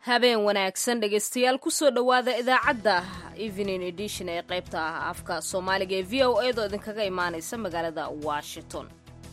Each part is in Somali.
habeen wanaagsan dhegaystayaal kusoo dhowaada idaacadda evening edition ee qaybta ah afka soomaaliga ee v o eedoo idinkaga imaanaysa magaalada washington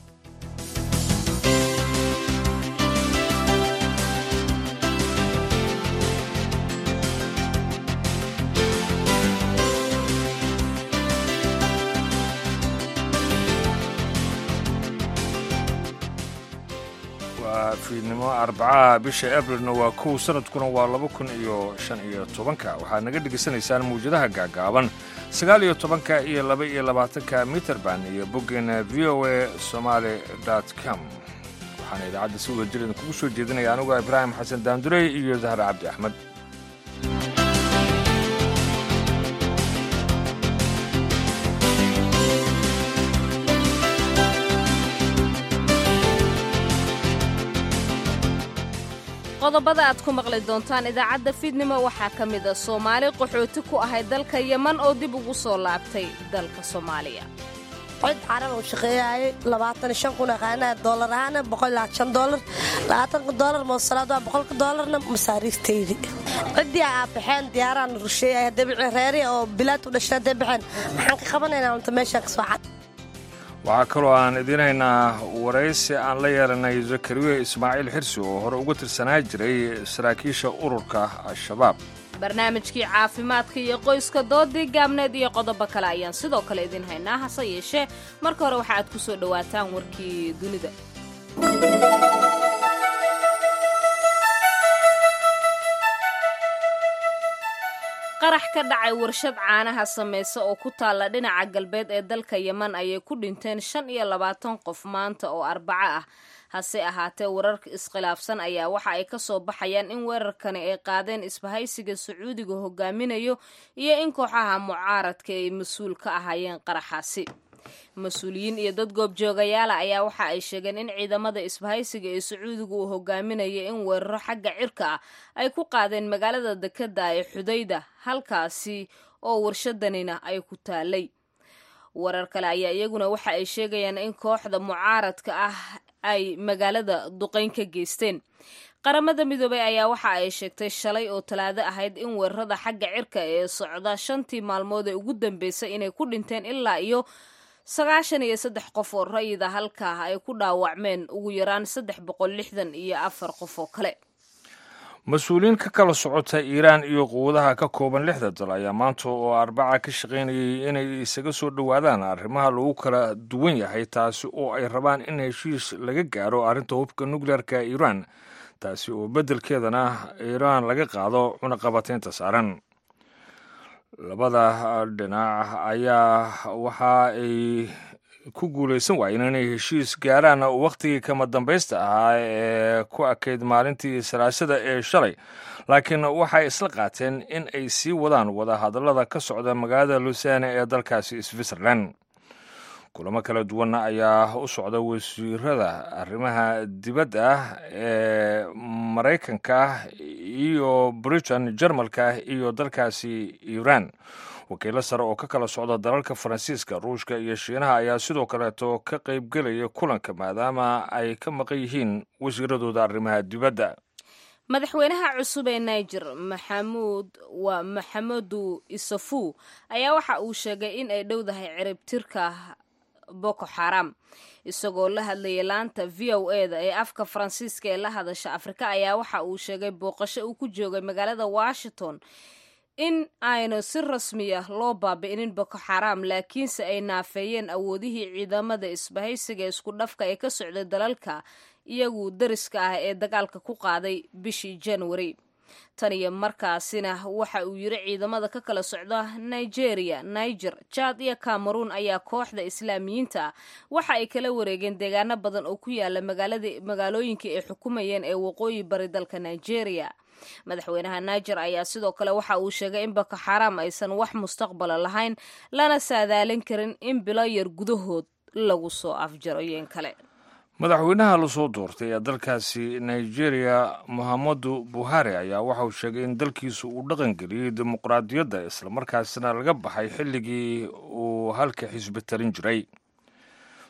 waa fiidnimo arbacaha bisha abrilna waa kow sanadkuna waa laba kun iyo shan iyo tobanka waxaad naga dhegaysanaysaan mawjadaha gaagaaban sagaal iyo tobanka iyo laba iyo labaatanka mitrband iyo boggeena v o a somaali dot com waxaana idaacadda si wada jir idinkugu soo jeedinaya anugu ibraahim xasan daandurey iyo dahar cabdi axmed qodobada aad ku maqli doontaan idaacadda fiidnimo waxaa ka mid a soomaali qaxooti ku ahay dalka yeman oo dib ugu soo laabtay dalka soomaaliya cod carab uu shaqeeyaayay labaatan shan kun aqaanaa doolar ahaana boqol ilaa shan doolar labaatanka doolar moosalaad waa boqolka doolarna masaariiftaydi ciddii aa baxeen diyaaraan rusheeyay dabici reeri oo bilaad u dhashay hadday baxeen maxaan ka qabanaynaa unta meeshaan ka soo cad waxaa kaloo aan idiin haynaa waraysi aan la yeelanay zakariya ismaaciil xirsi oo hore uga tirsanaa jiray saraakiisha ururka al-shabaab barnaamijkii caafimaadka iyo qoyska doodii gaabneed iyo qodobo kale ayaan sidoo kale idiin haynaa hase yeeshee marka hore waxa aad ku soo dhowaataan warkii dunida qarax ka dhacay warshad caanaha samaysa oo ku taalla dhinaca galbeed ee dalka yeman ayay ku dhinteen shan iyo labaatan qof maanta oo arbaco ah hase ahaatee wararka iskhilaafsan ayaa waxa ay ka soo baxayaan in weerarkani ay qaadeen isbahaysiga sacuudiga hogaaminayo iyo in kooxaha mucaaradka ay mas-uul ka ahaayeen qaraxaasi mas-uuliyiin iyo dad goobjoogayaala ayaa waxa ay sheegeen in ciidamada isbahaysiga ee sacuudiga uu hogaaminayo in weeraro xagga cirka ah ay ku qaadeen magaalada dekeda ee xudayda halkaasi oo warshadanina ay ku taalay warar kale ayaa iyaguna waxa ay sheegayaan in kooxda mucaaradka ah ay magaalada duqayn ka geysteen qaramada midoobay ayaa waxa ay sheegtay shalay oo talaado ahayd in weerarada xagga cirka ee socda shantii maalmood ee ugu dambeysay inay ku dhinteen ilaa iyo sagaashan iyo saddex qof oo rayida halkaa ay ku dhaawacmeen ugu yaraan saddex boqol lixdan iyo afar qof oo kale mas-uuliyiin ka kala socota iiraan iyo quwadaha ka kooban lixda dal ayaa maanta oo arbaca ka shaqaynayay inay isaga soo dhowaadaan arrimaha lagu kala duwan yahay taasi oo ay rabaan in heshiis laga gaaro arrinta hubka nukleerka iiraan taasi oo beddelkeedana iiraan laga qaado cunaqabataynta saaran labada dhinac ayaa waxa ay ku guulaysan waayeen inay heshiis gaaraan wakhtigii kama dambaysta ahaa ee ku akayd maalintii salaasada ee shalay laakiin waxay isla qaateen in ay sii wadaan wadahadallada ka socda magaalada lusane ee dalkaasi switzerland kulamo kala duwanna ayaa u socda wasiirada arrimaha dibadda ee maraykanka iyo britain jarmalka iyo dalkaasi iiraan wakiilo sare oo ka kala socda dalalka faransiiska ruushka iyo shiinaha ayaa sidoo kaleeto ka qaybgelaya kulanka maadaama ay ka maqan yihiin wasiiradooda arrimaha dibadda madaxweynaha cusub ee niger maxamuud waa maxamedu isafu ayaa waxa uu sheegay in ay dhowdahay ciribtirka boko xaram isagoo la hadlayay laanta v o e da ee afka faransiiska ee la hadasha afrika ayaa waxa uu sheegay booqasho uu ku joogay magaalada washington in aynu si rasmiya loo baabi'inin boko xaram laakiinse ay naafeeyeen awoodihii ciidamada isbahaysiga isku dhafka ee ka socday dalalka iyagu dariska ah ee dagaalka ku qaaday bishii january tan iyo markaasina waxa uu yiri ciidamada ka kala socda nigeria niger jad iyo cameroon ayaa kooxda islaamiyiinta ah waxa ay kala wareegeen deegaano badan oo ku yaala magaalooyinkii ay xukumayeen ee waqooyi bari dalka nigeria madaxweynaha niger ayaa sidoo kale waxa uu sheegay in boko xaram aysan wax mustaqbala lahayn lana saadaalin karin in bilo yar gudahood lagu soo afjaro yeen kale madaxweynaha lasoo doortay ee dalkaasi nigeria mohamadu buhari ayaa waxa uu sheegay in dalkiisu uu dhaqangeliyey dimuqraadiyadda islamarkaasina laga baxay xilligii uu halka xisbi tarin jiray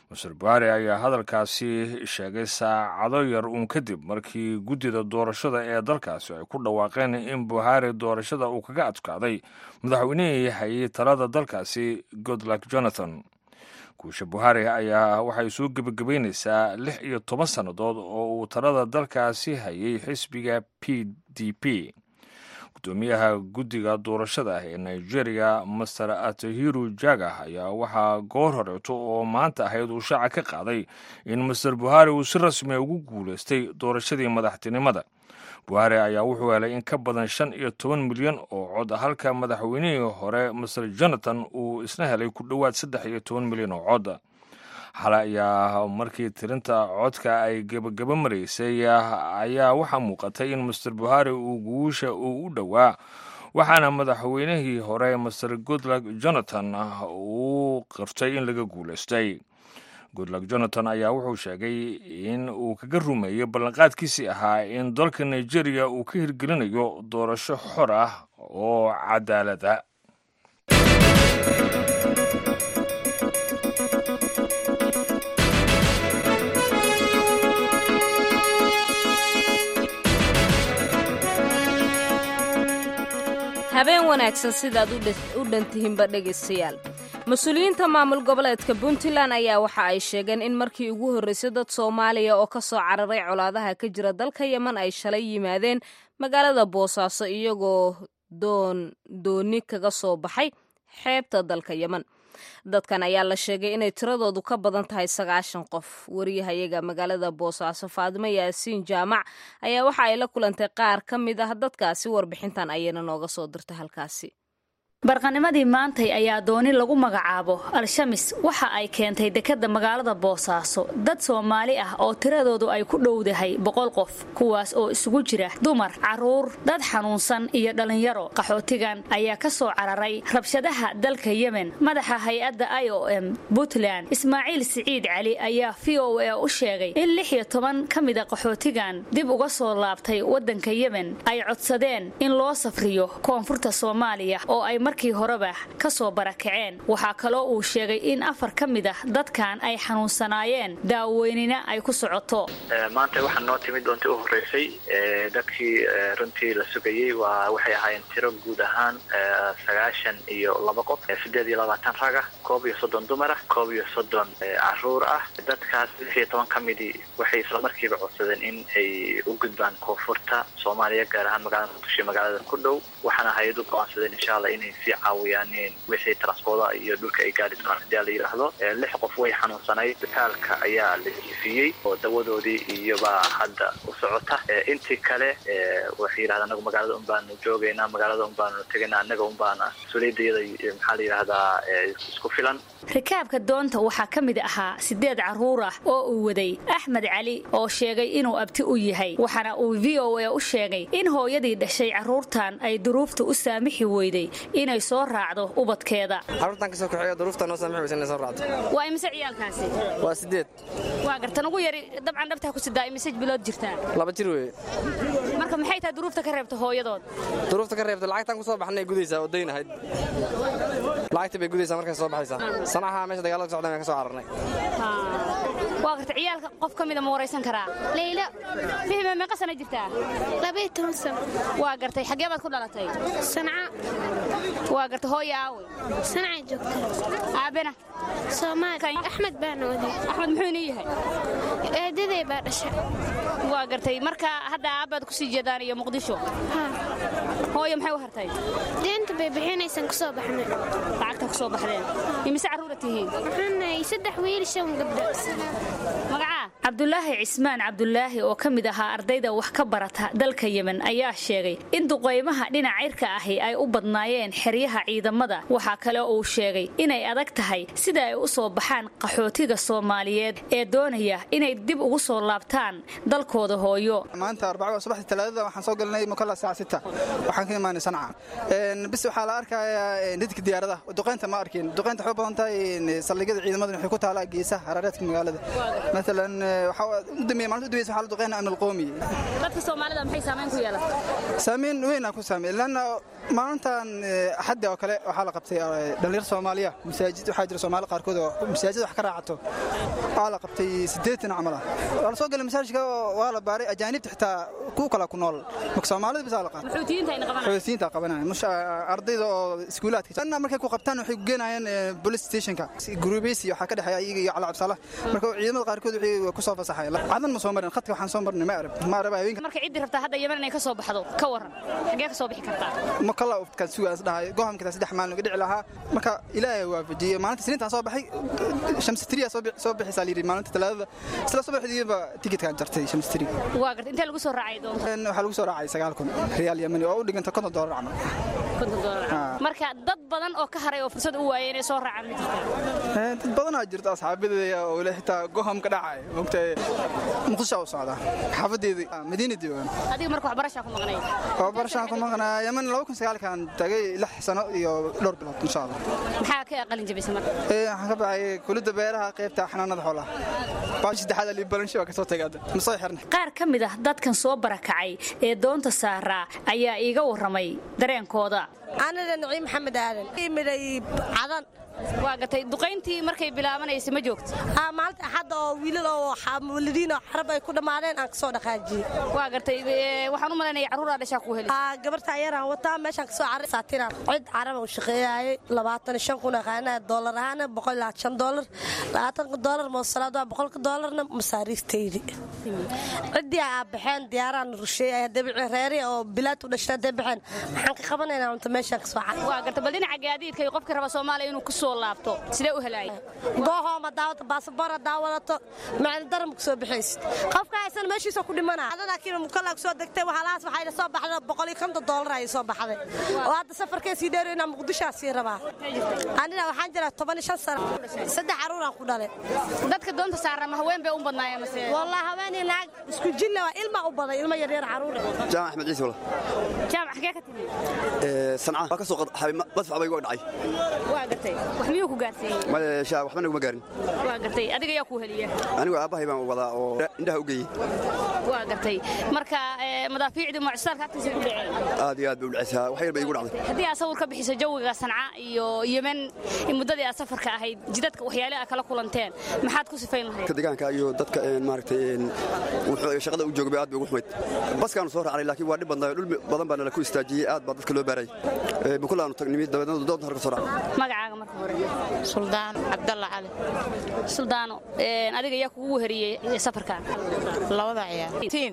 master buhari ayaa hadalkaasi sheegay saacado yar uun kadib markii guddida doorashada ee dalkaasi ay ku dhawaaqeen in buhari doorashada uu kaga adkaaday madaxweynihii hayay talada dalkaasi goodluck jonathan guusha buhari ayaa waxay soo gebagabaynaysaa lix iyo toban sannadood oo uu talada dalkaasi hayay xisbiga p d p gudoomiyaha guddiga doorashada ee nigeria master atahiru jaga ayaa waxaa goor horeeto oo maanta ahayd uu shaaca ka qaaday in master buhari uu si rasmiya ugu guulaystay doorashadii madaxtinimada buhari ayaa wuxuu helay in ka badan shan iyo toban milyan oo cod halka madaxweynihii hore master jonathan uu isna helay ku dhowaad saddex iyo toban milyan oo cod xale ayaa markii tirinta codka ay gebagaba maraysay ayaa waxaa muuqatay in master buhari uu guusha uu u dhowaa waxaana madaxweynihii hore master goodluck jonathan uu qirtay in laga guulaystay goodluck jonathan ayaa wuxuu sheegay in uu kaga rumeeyey ballanqaadkiisii ahaa in dalka nigeria uu ka hirgelinayo doorasho xor ah oo cadaalada habeen wanaagsan sidaad u dhantihiinba dhegaystayaal mas-uuliyiinta maamul goboleedka puntland ayaa waxa ay sheegeen in markii ugu horreysay dad soomaaliya oo ka soo cararay colaadaha ka jira dalka yeman ay shalay yimaadeen magaalada boosaaso iyagoo doon dooni kaga soo baxay xeebta dalka yeman dadkan ayaa la sheegay inay tiradoodu ka badan tahay sagaashan qof wariyahayaga magaalada boosaaso faadimo yaasiin jaamac ayaa waxa ay la kulantay qaar ka mid ah dadkaasi warbixintan ayayna nooga soo dirtay halkaasi barqanimadii maantay ayaa dooni lagu magacaabo al-shamis waxa ay keentay dekadda magaalada boosaaso dad soomaali ah oo tiradoodu ay ku dhowdahay boqol qof kuwaas oo isugu jira dumar carruur dad xanuunsan iyo dhallinyaro qaxootigan ayaa ka soo cararay rabshadaha dalka yemen madaxa hay-adda i o m puntland ismaaciil siciid cali ayaa v o a u sheegay in lix iyo toban ka mida qaxootigan dib uga soo laabtay waddanka yemen ay codsadeen in loo safriyo koonfurta soomaaliya oo ay markii horeba ka soo barakaceen waxaa kaloo uu sheegay in afar ka mid ah dadkan ay xanuunsanaayeen daaweynina ay ku socoto maanta waxaa noo timid doontii u horreysay dadkii runtii la sugayey waa waxay ahaayeen tiro guud ahaan sagaashan iyo laba qof siddeed iyo labaatan raga koob iyo soddon dumar ah koob iyo soddon caruur ah dadkaas lix iyo toban ka midii waxay isla markiiba codsadeen in ay u gudbaan koonfurta soomaaliya gaar ahaan magaalada muqdisho magaalada ku dhow waxaana hay-ad u go'aansadeen insha allah inay sii caawiyaanin wixii transporda iyo dhulka ay gaari doonaan hadii la yidhaahdo lix qof way xanuunsanayd bitaalka ayaa la jiifiyey oo dawadoodii iyobaa hadda u socota intii kale waxay yidhahda anagu magaalada un baanu joogaynaa magaalada un baanu tegaynaa annaga un baana mas-uuliyadayada maxaa la yidhahdaa isku filan rikaabka doonta waxaa ka mid ahaa sideed carruur ah oo uu waday axmed cali oo sheegay inuu abti u yahay waxaana uu v o a u sheegay in hooyadii dhashay carruurtan ay duruufta u saamixi weyday inay soo raacdo ubadkeeda carruurtan kasoo kaxeeyo duruufta noo saamixi weysa inay soo raacdo waa imise ciyaalkaasi waa sideed waa gartan ugu yari dabcan dhabtaa ku sidaa imise bilood jirtaa laba jir weeye marka maxay tahay duruufta ka reebta hooyadood duruufta ka reebta lacagtan ku soo baxnay gudaysaa oo dayn ahayd lacagta bay gudaysaa markay soo baxaysaa sanaxa meesha dagaalada socdaan baan ka soo cararnay waa garta ciyaalka qof ka mida ma waraysan karaa leylo fihme meeqa sana jirtaa labaiyo toban sano waa gartay xaggee baad ku dhalatay sanca waa garta hooya aawe sancay joogta aabena soomaali axmed baana waday axmed muxuu inii yahay eedaday baa dhasha waa gartay marka hadda aabbaad kusii jeedaan iyo muqdisho hooya maxay u hartay deenta bay bixinaysan ku soo baxnay lacagta ku soo baxdeen imise carruura tihiin waxaanahay saddex wiil shan gabdho magacaa cabdulaahi cismaan cabdulaahi oo ka mid ahaa ardayda wax ka barata dalka yemen ayaa sheegay in duqaymaha dhinac cirka ahi ay u badnaayeen xeryaha ciidamada waxaa kale uu sheegay inay adag tahay sida ay u soo baxaan qaxootiga soomaaliyeed ee doonaya inay dib ugu soo laabtaan dalkooda hooyo maanta arbacada subaxdii talaadada waxaan soo galnay mukalla saaca sita waxaan ka imaanay sanca bis waxaa la arkayaa dhidka diyaaradaha duqaynta ma arkin duqaynta waxay u badan tahay saldhigyada ciidamada waxay ku taalaa geesaha harareedka magaalada maalan waxaa u dambeeyay maalinta u dambeysay waxaa la duqeynaa amni alqoomi dadka soomaalida maxay saamayn ku yeelatay saameyn weynaa ku saameey lanna maalintan axaddi oo kale waxaa la qabtay dhallinyar soomaaliya masaajid waxaa jira soomaali qaarkood oo masaajid wax ka raacato waxaa la qabtay siddeetan camal ah waa la soo galay masaajidka waa la baaray ajaanibta xitaa kuwa kale ku nool marka soomaalida bisaa la qaatay xuutiyiinta ayna qabanayaan xoysiinta qabanaya mush ardayda oo iskuulaadka sanna markay ku qabtaan waxay ku geenayaan police stationka gurubaysi waxaa ka dhexeeya iyaga iyo cala cabsala marka ciidamada qaarkood waxay ku soo fasaxay cadan ma soo marin khadka waxaan soo marnay ma arab ma arab haweenka marka ciddii rabtaa hadda yemen inay ka soo baxdo ka waran xagee ka soo bixi kartaa ma kala ufkaan sugaas dhahay gohamka saddex maalin uga dhici lahaa marka ilaahay waafajiyey maalinta siniintaan soo baxay shamsitiriya soo bixaysaa layidhi maalinta talaadada isla soo baxdiiba tikitkaan jartay shamsitiri waa garta intee lagu soo raacay doonta waxaa lagu soo raacay sagaal kun riyaal yemani oo u dhiganta konton doolar camal marka dad badan oo ka haray oo fursad u waayay inay soo raacaan ma jirtaa dad badanaa jirta asxaabadeeda oo le xitaa goham ka dhacay mogtahay muqdisho u socda xaafadeeda madiina joogaan adiga marka waxbarashaa ku maqnay waxbarashaan ku maqnaa yemen laba kun sagaalkan tagay lix sano iyo dhowr bilood insha allah maxaa ka qalin jabisay marka waxaan ka baxay kulidda beeraha qaybta xanaanada xoolaha baashi saddexaad liibalansho waa ka soo tagay hadda ma soo xirnay qaar ka mid ah dadkan soo barakacay ee doonta saaraa ayaa iiga warramay dareenkooda aniga naciim maxamed aadan imiday cadan waa gatay duqayntii markay bilaabanaysay ma joogto maalinta axadda oo wiilal oo muwaladiin oo xarab ay ku dhammaadeen aan ka soo dhaqaajiyey waa gartay waxaan u malaynaya carruuraa dhashaa ku heli gabarta ayaraan wataa meeshaan ka soo caray saatiran cid caraba u shaqeeyaayay labaatan shan kun aqaanaa doolar ahaana boqol ilaa shan doolar labaatanka doolar moosalaad waa boqolka doolarna masaariiftaydi ciddii aa baxeen diyaaraan rusheeyay dabici reeri oo bilaad u dhashay hadday baxeen maxaan ka qabanaynaa unta meeshaan ka soo caray waa garta bal dhinaca gaadiidka iyo qofka raba soomaaliya inuu ku soo laabto sidee u helaaya goohooma daawata baasaboor hadaa wadato macali daram ku soo bixaysid qofka haysan meeshiisa ku dhimana adanakiina mukalla ku soo degtay waxaalahaas waxayna soo baxday boqol iyo konton doolar ayay soo baxday oo hadda safarkee sii dheero inaan muqdishaa sii rabaa anina waxaan jiraa toban iyo shan sano saddex caruuraan ku dhalay dadka doonta saarama haween bay u badnaayeen mase wallah haweenii naag isku jilla waa ilma u baday ilma yaryar caruur jaamac axmed ciise wala jaamac xagee ka timi sanca waa ka soo qadxay madfac bay uga dhacay waa gartay wax miyuu ku gaarsiiyey maya shaa waxba naguma gaarin waa gartay adiga yaa kuu heliya anigu aabbahay baan wadaa oo indhaha u geeyey waa gartay marka madaafiicdii mucjisaadka agtiisa ku dhaceen aad iyo aad bay u dhacaysaa wax yar bay igu dhacday haddii aad sawir ka bixiso jawiga sanca iyo yemen muddadii aad safarka ahayd jidadka waxyaale aad kala kulanteen maxaad ku sifayn lahayd deegaanka iyo dadka maaragtay wuxuu shaqada u joogay aad bay ugu xumayd baskaanu soo raacnay laakiin waa dhib badnaa dhul badan baa nala ku istaajiyey aad baa dadka loo baaray bukulaanu tagnimi dabeedna doonta halka soo raacnay magacaaga marka hore suldaan cabdalla cali suldaano adiga yaa kugu weheriyey safarkan labada ciyaar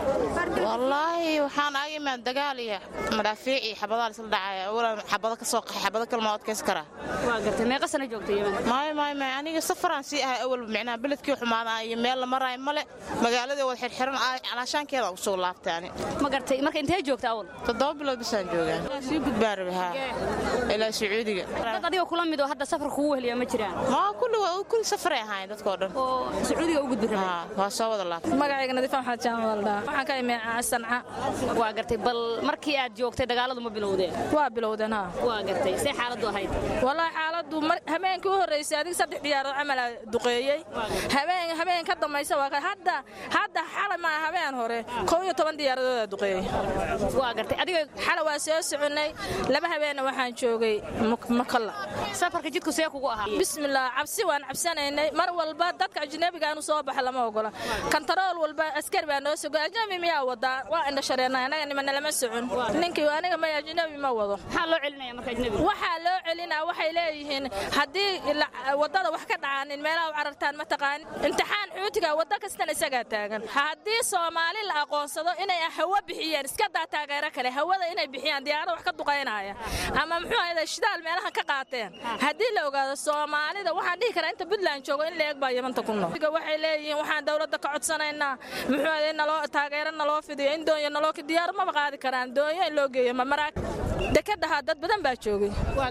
wallaahi waxaan aga imaan dagaal iyo madaafiic iyo xabadaa lisla dhacaya awalan xabado ka soo qaxay xabado kalma adkaysan karaa waa gartay meeqa sana joogta yemen maayo maayo maayo aniga safaraan sii ahay awal micnaha beledkii xumaadaan iyo meel la maraayo male magaaladii wada xirxiran calaashaankeeda u soo laaftay ani ma gartay marka intee joogta awal toddoba bilood bisaan joogaa sii gudbaan rabi haa ilaa sacuudiga dad adiga kula mid oo hadda safar kugu weheliya ma jiraan maa kulli kulli safaray ahaayeen dadkoo dhan oo sacuudiga u gudbi rabay waa soo wada laaftay magacayga nadiifa maxamed jaamac waldhaa waxaan ka imeen sanca waa gartay bal markii aad joogtay dagaaladu ma bilowdeen waa bilowdeen ha waa gartay see xaaladdu ahayd wallaahi xaaladdu habeenkii u horreysay adiga saddex diyaarood camalaa duqeeyey habeen habeen ka dambaysa waa hadda hadda xala maa habeen hore kow iyo toban diyaaradoodaa duqeeyey waa gartay adiga xala waa soo soconnay laba habeenna waxaan joogay makalla safarka jidku see kugu ahaa bismillaah cabsi waan cabsanaynay mar walba dadka ajnabigaanu soo baxa lama ogola kantarool walba askari baa noo sogo ajnabi miyaa wadaa waa indha shareernay anaga nimana lama socon ninkii aniga may ajnabi ma wado maxaa loo celinaya marka ajnabi waxaa loo celinaa waxay leeyihiin haddii waddada wax ka dhacaanin meelaha u carartaan ma taqaanin imtixaan xuutiga waddo kastan isagaa taagan haddii soomaali la aqoonsado inay hawo bixiyeen iska daa taageero kale hawada inay bixiyaan diyaarada wax ka duqaynaya ama muxuu ahayda shidaal meelahan ka qaateen haddii la ogaado soomaalida waxaan dhihi karaa inta puntland joogo in la eeg baa yamanta ku nool waxay leeyihiin waxaan dowladda ka codsanaynaa muxuu ahayda naloo taageero naloo fidiyo in doonya naloo diyaar maba qaadi karaan doonya in loo geeyo ma maraag dekadaha dad badan baa joogay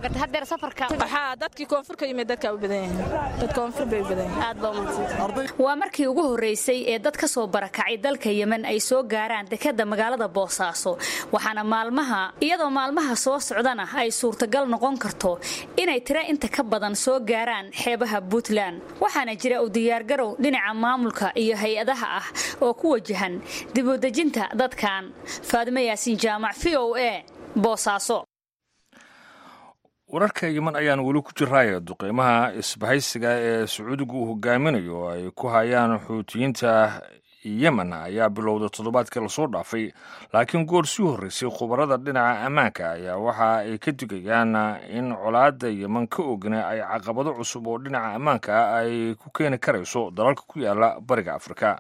waxaa dadkii koonfur ka yimid dadkaa u badan yahay dad koonfur bay u badan yahay waa markii ugu horreysay ee dad ka soo barakacay dalka yemen ay soo gaaraan dekadda magaalada boosaaso waxaana maalmaha iyadoo maalmaha soo socdana ay suurtagal noqon karto inay tira inta ka badan soo gaaraan xeebaha puntland waxaana jira u diyaargarow dhinaca maamulka iyo hay-adaha ah oo ku wajahan dibudejinta dadkan faadimo yaasiin jaamac v o a boosaaso wararka yeman ayaan weli ku jiraayo duqeymaha isbahaysiga ee sacuudigu uu hogaaminayo oo ay ku hayaan xuutiyiinta yemen ayaa bilowda toddobaadkii lasoo dhaafay laakiin goor sii horreysay khubarada dhinaca ammaanka ayaa waxa ay ka digayaan in colaadda yemen ka ogna ay caqabado cusub oo dhinaca ammaanka ah ay ku keeni karayso dalalka ku yaala bariga afrika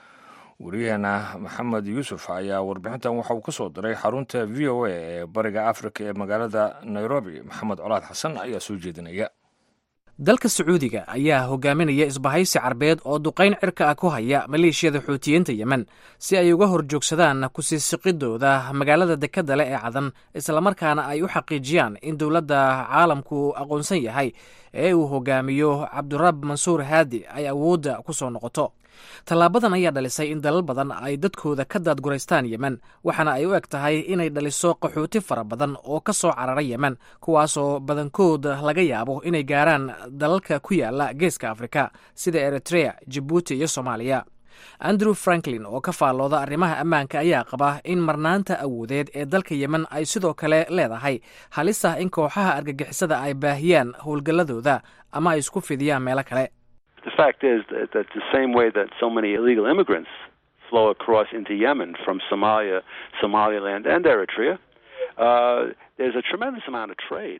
wariyaheena maxamed yuusuf ayaa warbixintan waxa uu ka soo diray xarunta v o a ee bariga afrika ee magaalada nairobi maxamed colaad xasan ayaa soo jeedinaya dalka sacuudiga ayaa hogaaminaya isbahaysi carbeed oo duqayn cirka ah ku haya maleeshiyada xuutiyiinta yemen si ay uga horjoogsadaan kusiisiqidooda magaalada dekadda leh ee cadan islamarkaana ay u xaqiijiyaan in dowladda caalamku aqoonsan yahay ee uu hogaamiyo cabdurab mansuur haadi ay awoodda ku soo noqoto tallaabadan ayaa dhalisay in dalal badan ay dadkooda ka daadguraystaan yemen waxaana ay u eg tahay inay dhaliso qaxooti fara badan oo ka soo carara yemen kuwaasoo badankood laga yaabo inay gaaraan dalalka ku yaala geeska afrika sida eritrea jibuuti iyo soomaaliya andrew franklin oo ka faallooda arrimaha ammaanka ayaa qaba in marnaanta awoodeed ee dalka yemen ay sidoo kale leedahay halis ah in kooxaha argagixisada ay baahiyaan howlgalladooda ama ay isku fidiyaan meelo kale The fact is that, that the same way that so many illegal immigrants flow across into Yemen from Somalia, Somaliland, and Eritrea, uh, there's a tremendous amount of trade.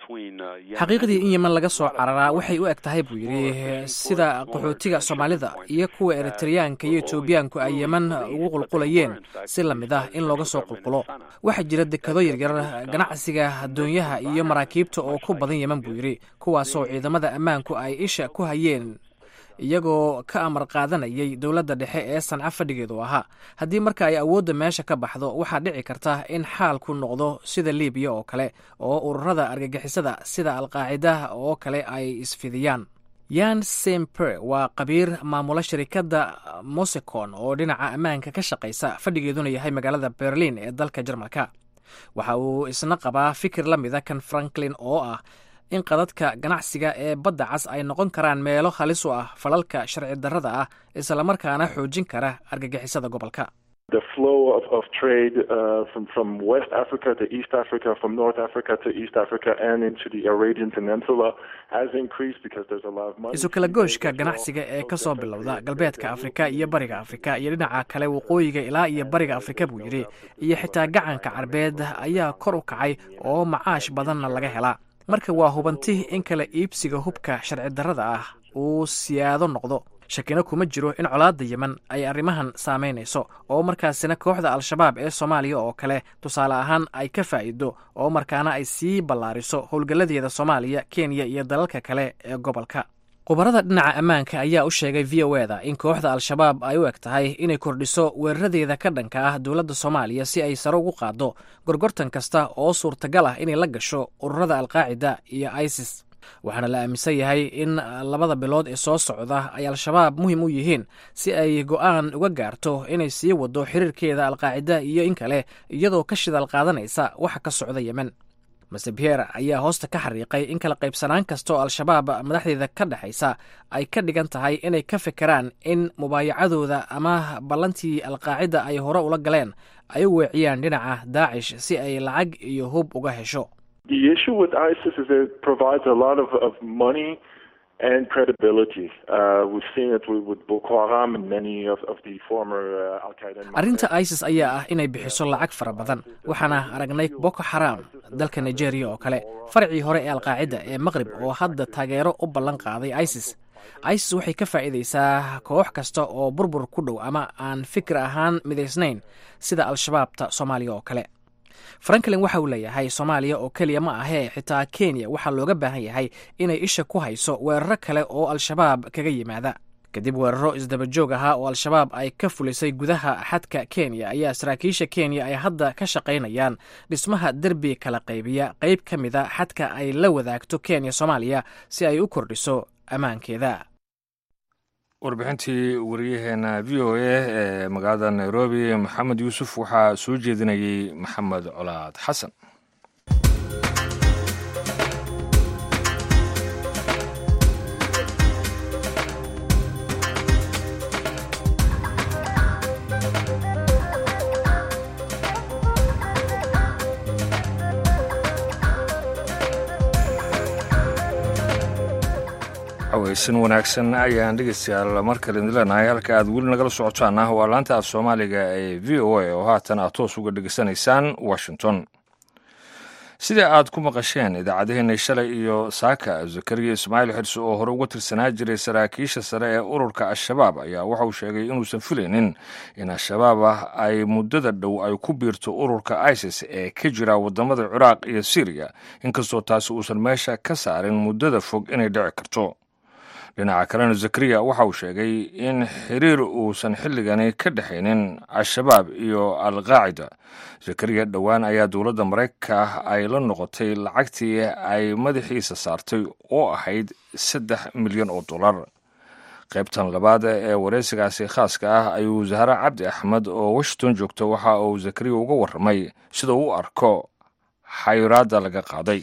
xaqiiqdii in yemen laga soo cararaa waxay u eg tahay buu yidhi sida qaxootiga soomaalida iyo kuwa eritreyaanka iyo etoobiyaanku ay yemen ugu qulqulayeen si la mid ah in looga soo qulqulo waxaa jira dekado yaryar ganacsiga doonyaha iyo maraakiibta oo ku badan yemen buu yidhi kuwaasoo ciidamada ammaanku ay isha ku hayeen iyagoo ka amar qaadanayay dowladda dhexe ee sanca fadhigeedu ahaa haddii marka ay awoodda meesha ka baxdo waxaa dhici karta in xaalku noqdo sida libiya oo kale oo ururada argagixisada sida alqaacida oo kale ay isfidiyaan yan semper waa qabiir maamula shirikadda mosecon oo dhinaca ammaanka ka shaqaysa fadhigeeduna yahay magaalada berlin ee dalka jarmalka waxa uu isna qabaa fikir la mida kan franklin oo ah in qadadka ganacsiga ee badda cas ay noqon karaan meelo halis u ah falalka sharci darrada ah islamarkaana xoojin kara argagixisada gobolka The flow of, of trade uh, from, from West Africa to East Africa, from North Africa to East Africa, and into the Arabian Peninsula has increased because there's a lot of money. isu kala gooshka ganacsiga ee ka soo bilowda galbeedka afrika iyo bariga afrika iyo dhinaca kale waqooyiga ilaa iyo bariga afrika buu yidhi iyo xitaa gacanka carbeed ayaa kor u kacay oo macaash badanna laga helaa marka waa hubanti in kala iibsiga hubka sharci darrada ah uu siyaado noqdo shakina kuma jiro in colaadda yemen ay arrimahan saamaynayso oo markaasina kooxda al-shabaab ee soomaaliya oo kale tusaale ahaan ay ka faa'iido oo markaana ay sii ballaariso howlgalladeeda soomaaliya kenya iyo dalalka kale ee gobolka khubarada dhinaca ammaanka ayaa u sheegay v o eda in kooxda al-shabaab ay u eg tahay inay kordhiso weeraradeeda ka dhanka ah dowladda soomaaliya si ay sare ugu qaaddo gorgortan kasta oo suurtagal ah inay la gasho ururada alqaacida iyo isis waxaana la aaminsan yahay in labada bilood ee soo socda ay al-shabaab muhiim u yihiin si ay go'aan uga gaarto inay sii wado xiriirkeeda alqaacida iyo in kale iyadoo ka shidaal qaadanaysa waxa ka socda yemen mase pierre ayaa hoosta ka xariiqay in kala qaybsanaan kasta oo al-shabaab madaxdeeda ka dhexaysa ay ka dhigan tahay inay ka fikiraan in mubaayacadooda ama ballantii alqaacida ay hore ula galeen ay u weeciyaan dhinaca daacish si ay lacag iyo hub uga hesho The issue with ISIS is it provides a lot of, of money and credibility. Uh, we've seen it with, with Boko Haram and many of, of the former uh, Al Qaeda. arrinta isis ayaa ah inay bixiso lacag fara badan waxaana aragnay boko xaram dalka nigeria oo kale farcii hore ee alqaacida ee maqrib oo hadda taageero u ballan qaaday isis isis waxay ka faa'iidaysaa koox kasta oo burbur ku dhow ama aan fikir ahaan midaysnayn sida al-shabaabta soomaaliya oo kale franklin waxa uu leeyahay soomaaliya oo keliya ma ahee xitaa kenya waxaa looga baahan yahay inay isha ku hayso weeraro kale oo al-shabaab kaga yimaada kadib weeraro isdabajoog ahaa oo al-shabaab ay ka fulisay gudaha xadka kenya ayaa saraakiisha kenya ay hadda ka shaqaynayaan dhismaha derbi kala qaybiya qayb ka mida xadka ay la wadaagto kenya soomaaliya si ay u kordhiso ammaankeeda warbixintii wariyaheena v o a ee magaalada nairobi maxamed yuusuf waxaa soo jeedinayey maxamed colaad xasan aweysan wanaagsan ayaan dhegeystayaal mar kale idin leenahay halka aad weli nagala socotaan ah waa laanta af soomaaliga ee v o a oo haatan aad toos uga dhegeysanaysaan washington sida aad ku maqasheen idaacadaheenna shalay iyo saaka zakariya ismaaciil xirse oo hore uga tirsanaa jiray saraakiisha sare ee ururka al-shabaab ayaa waxa uu sheegay inuusan filaynin in al-shabaab ah ay muddada dhow ay ku biirto ururka isis ee ka jira waddamada ciraaq iyo syriya inkastoo taasi uusan meesha ka saarin muddada fog inay dhici karto dhinaca kalena zakariya waxa uu sheegay in xiriir uusan xilligani ka dhexaynin al-shabaab iyo al-qaacida zakariya dhowaan ayaa dowladda maraykanka ay la noqotay lacagtii ay madaxiisa saartay oo ahayd saddex milyan oo dollar qaybtan labaad ee wareysigaasi khaaska ah ayuu zahra cabdi axmed oo washington joogta waxa uu zakariya uga warramay sida uu u arko xayiraadda laga qaaday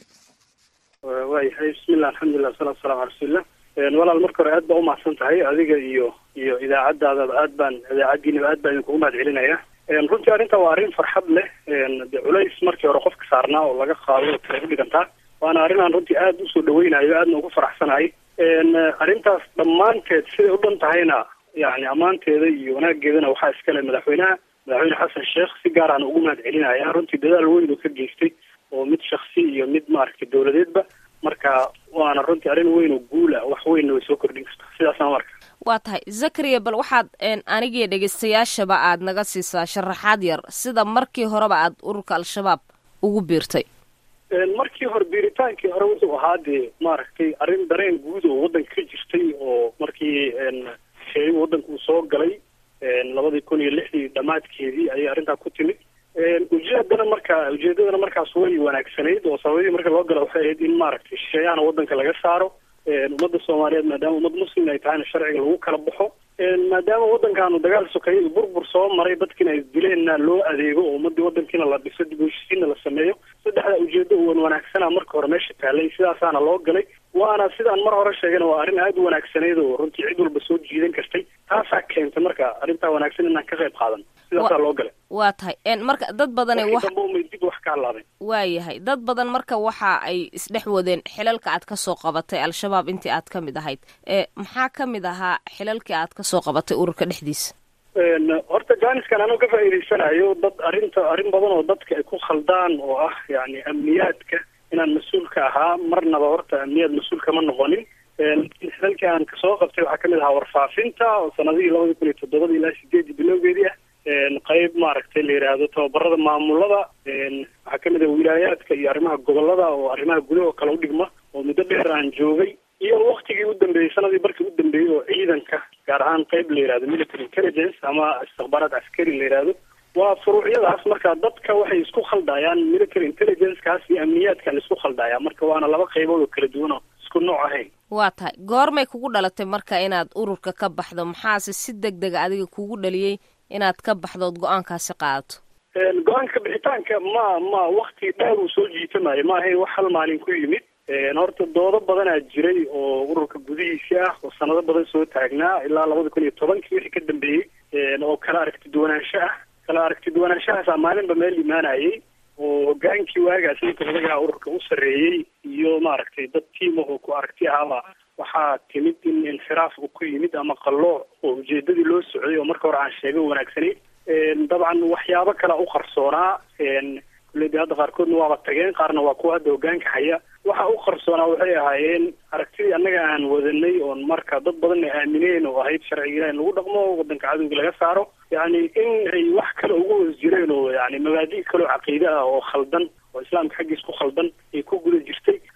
waayahay bismillah alxamdulilah wasalatu wasalamu ala rasuulillah walaal marka hore aad baa umahadsan tahay adiga iyo iyo idaacadaadaba aad baan idaacaddiinaba aad baan idinkugu mahad celinaya runtii arrinta waa arrin farxad leh de culays markii hore qofka saarnaa oo laga qaado kale u dhigantaa waana arrin aan runtii aad usoo dhaweynayo aadna ugu faraxsanahay arrintaas dhammaanteed siday u dhan tahayna yani ammaanteeda iyo wanaageedana waxaa iskale madaxweynaha madaxweyne xasan sheekh si gaar aan ugu mahad celinaya runtii dadaal weyn uu ka geystay oo mid shaksi iyo mid maaragtay dowladeedba marka waana runtii arrin weyn oo guula wax weynna way soo kordhin kartaa sidaasaan marka waa tahay zakariya bal waxaad anigiyo dhegeystayaashaba aad naga siisaa sharaxaad yar sida markii horeba aad ururka al-shabaab ugu biirtay markii hore biiritaankii hore wuxuu ahaa dee maaragtay arrin dareen guud oo waddanka ka jirtay oo markii sheey waddanka uu soo galay labadii kun iyo lixdii dhammaadkeedii ayay arrintaa ku timid ujeedana marka ujeedadana markaas way wanaagsanayd oo sababadii marka loo gala waxay ahayd in maaragtay shisheeyahana waddanka laga saaro ummadda soomaaliyeed maadaama ummad muslim ay tahayna sharciga lagu kala baxo maadaama waddankaanu dagaal sokeeye burbur soo maray dadkiina ay dileenna loo adeego oo ummadii waddankiina la dhiso dib u heshiisiinna la sameeyo saddexda ujeedo wan wanaagsana marka hore meesha taalay sidaasaana loo galay waana sidaan mar hore sheegana waa arrin aada u wanaagsanayd oo runtii cid walba soo jiidan kartay taasaa keentay marka arrintaa wanaagsan inaan ka qayb qaadan sidaasaa loo galay waa tahay marka dad badana wax dambe umay dib wax ka hadlaadeen waa yahay dad badan marka waxa ay isdhex wadeen xilalka aad ka soo qabatay al-shabaab intii aad ka mid ahayd maxaa ka mid ahaa xilalkii aad ka soo qabatay ururka dhexdiisa horta jaaniskan anuu ka faa'iidaysanayo dad arrinta arrin badan oo dadka ay ku khaldaan oo ah yani amniyaadka inaan mas-uul ka ahaa marnaba horta amniyaad mas-uul kama noqonin xilalkii aan kasoo qabtay waxaa kamid ahaa warfaafinta oo sanadihii labada kun iyo toddobada ilaa sideedii bilowgeedii ah qayb maaragtay la yidhaahdo tababarada maamulada waxaa kamid ah wilaayaadka iyo arrimaha gobolada oo arrimaha gudaha kale udhigma oo muddo dheer aan joogay iyo waktigii u dambeeyey sanadii barkii u dambeeyey oo ciidanka gaar ahaan qayb la yidhahdo military intelligence ama istikbaaraad askari la yidhaahdo waa furuucyadaas marka dadka waxay isku khaldayaan military intelligence-kaas iyo amniyaadkan isku khaldaya marka waana laba qaybood oo kala duwan oo isku nooc ahayn waa tahay goormay kugu dhalatay marka inaad ururka ka baxdo maxaase si deg dega adiga kugu dhaliyey inaad ka baxdood go-aankaasi qaadato go-aanka bixitaanka ma ma wakti dheer uu soo jiitamayo ma ahayn wax hal maalin ku yimid horta doodo badanaa jiray oo ururka gudihiisi ah oo sanado badan soo taagnaa ilaa labada kun iyo tobankii wixii ka dambeeyey oo kala aragti duwanaansho ah kala aragti duwanaanshahaasa maalinba meel imaanayay oo hogaankii waagaas ninka odagaa ururka u sarreeyey iyo maaragtay dad tiima oo ku aragti ahaaba waxaa timid in inxiraaf uu ku yimid ama qallooc oo ujeedadii loo socday oo marka hore aan sheegay wanaagsanayd dabcan waxyaabo kala u qarsoonaa kulleyda hadda qaarkoodna waaba tageen qaarna waa kuwa hadda hogaanka haya waxa u qarsoonaa waxay ahaayeen aragtidii annaga aan wadanay oon marka dad badan ay aamineen oo ahayd sharciga ilaah in lagu dhaqmo waddanka cadowga laga saaro yacni in ay wax kale ugu hoos jireen oo yani mabaadi' kaleo caqiide ah oo khaldan oo islaamka xaggiis ku khaldan ay ku guda jirtay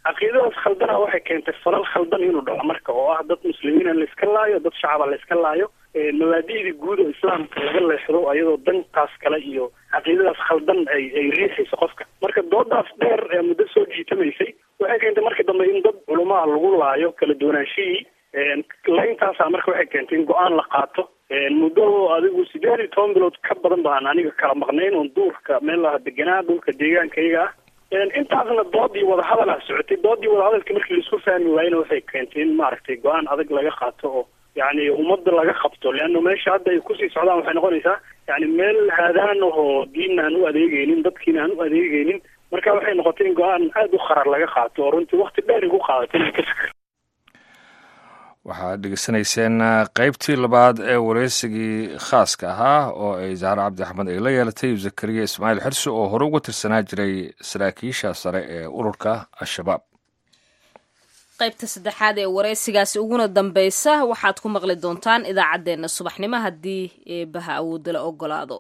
caqiidadaas khaldana waxay keentay falal khaldan inuu dhaco marka oo ah dad muslimiina layska laayo dad shacaba layska laayo mabaadi'dii guud oo islaamka laga leexdo ayadoo dantaas kale iyo caqiidadaas khaldan ay ay riixayso qofka marka doodaas dheer ee muddo soo jiitamaysay waxay keentay markii dambe in dad culamaa lagu laayo kala duwanaanshihii layntaasa marka waxay keentay in go-aan la qaato muddo adigu sideed iyo toban bilood ka badan baan aniga kala maqnayn oon duurka meel laha deganaa dhulka deegaankayga ah intaasna doodii wadahadal ah socotay doodii wadahadalka markii laisku fahmi waayena waxay keentay in maaragtay go-aan adag laga qaato oo yani ummadda laga qabto leanna meesha hadda ay kusii socdaan waxay noqonaysaa yani meel haadaan ahoo diinna aan u adeegeynin dadkiina aan u adeegeynin marka waxay noqotay in go-aan aada u qarar laga qaato oo runtii wakti dheer igu qaadatay inay ka fikir waxaad dhegeysanayseen qaybtii labaad ee wareysigii khaaska ahaa oo ay zahra cabdi axmed ay la yeelatay zakariya ismaaciil xirsi oo hore uga tirsanaa jiray saraakiisha sare ee ururka al-shabaab qaybta saddexaad ee wareysigaasi uguna dambeysa waxaad ku maqli doontaan idaacaddeenna subaxnimo haddii eebaha awoodda la ogolaado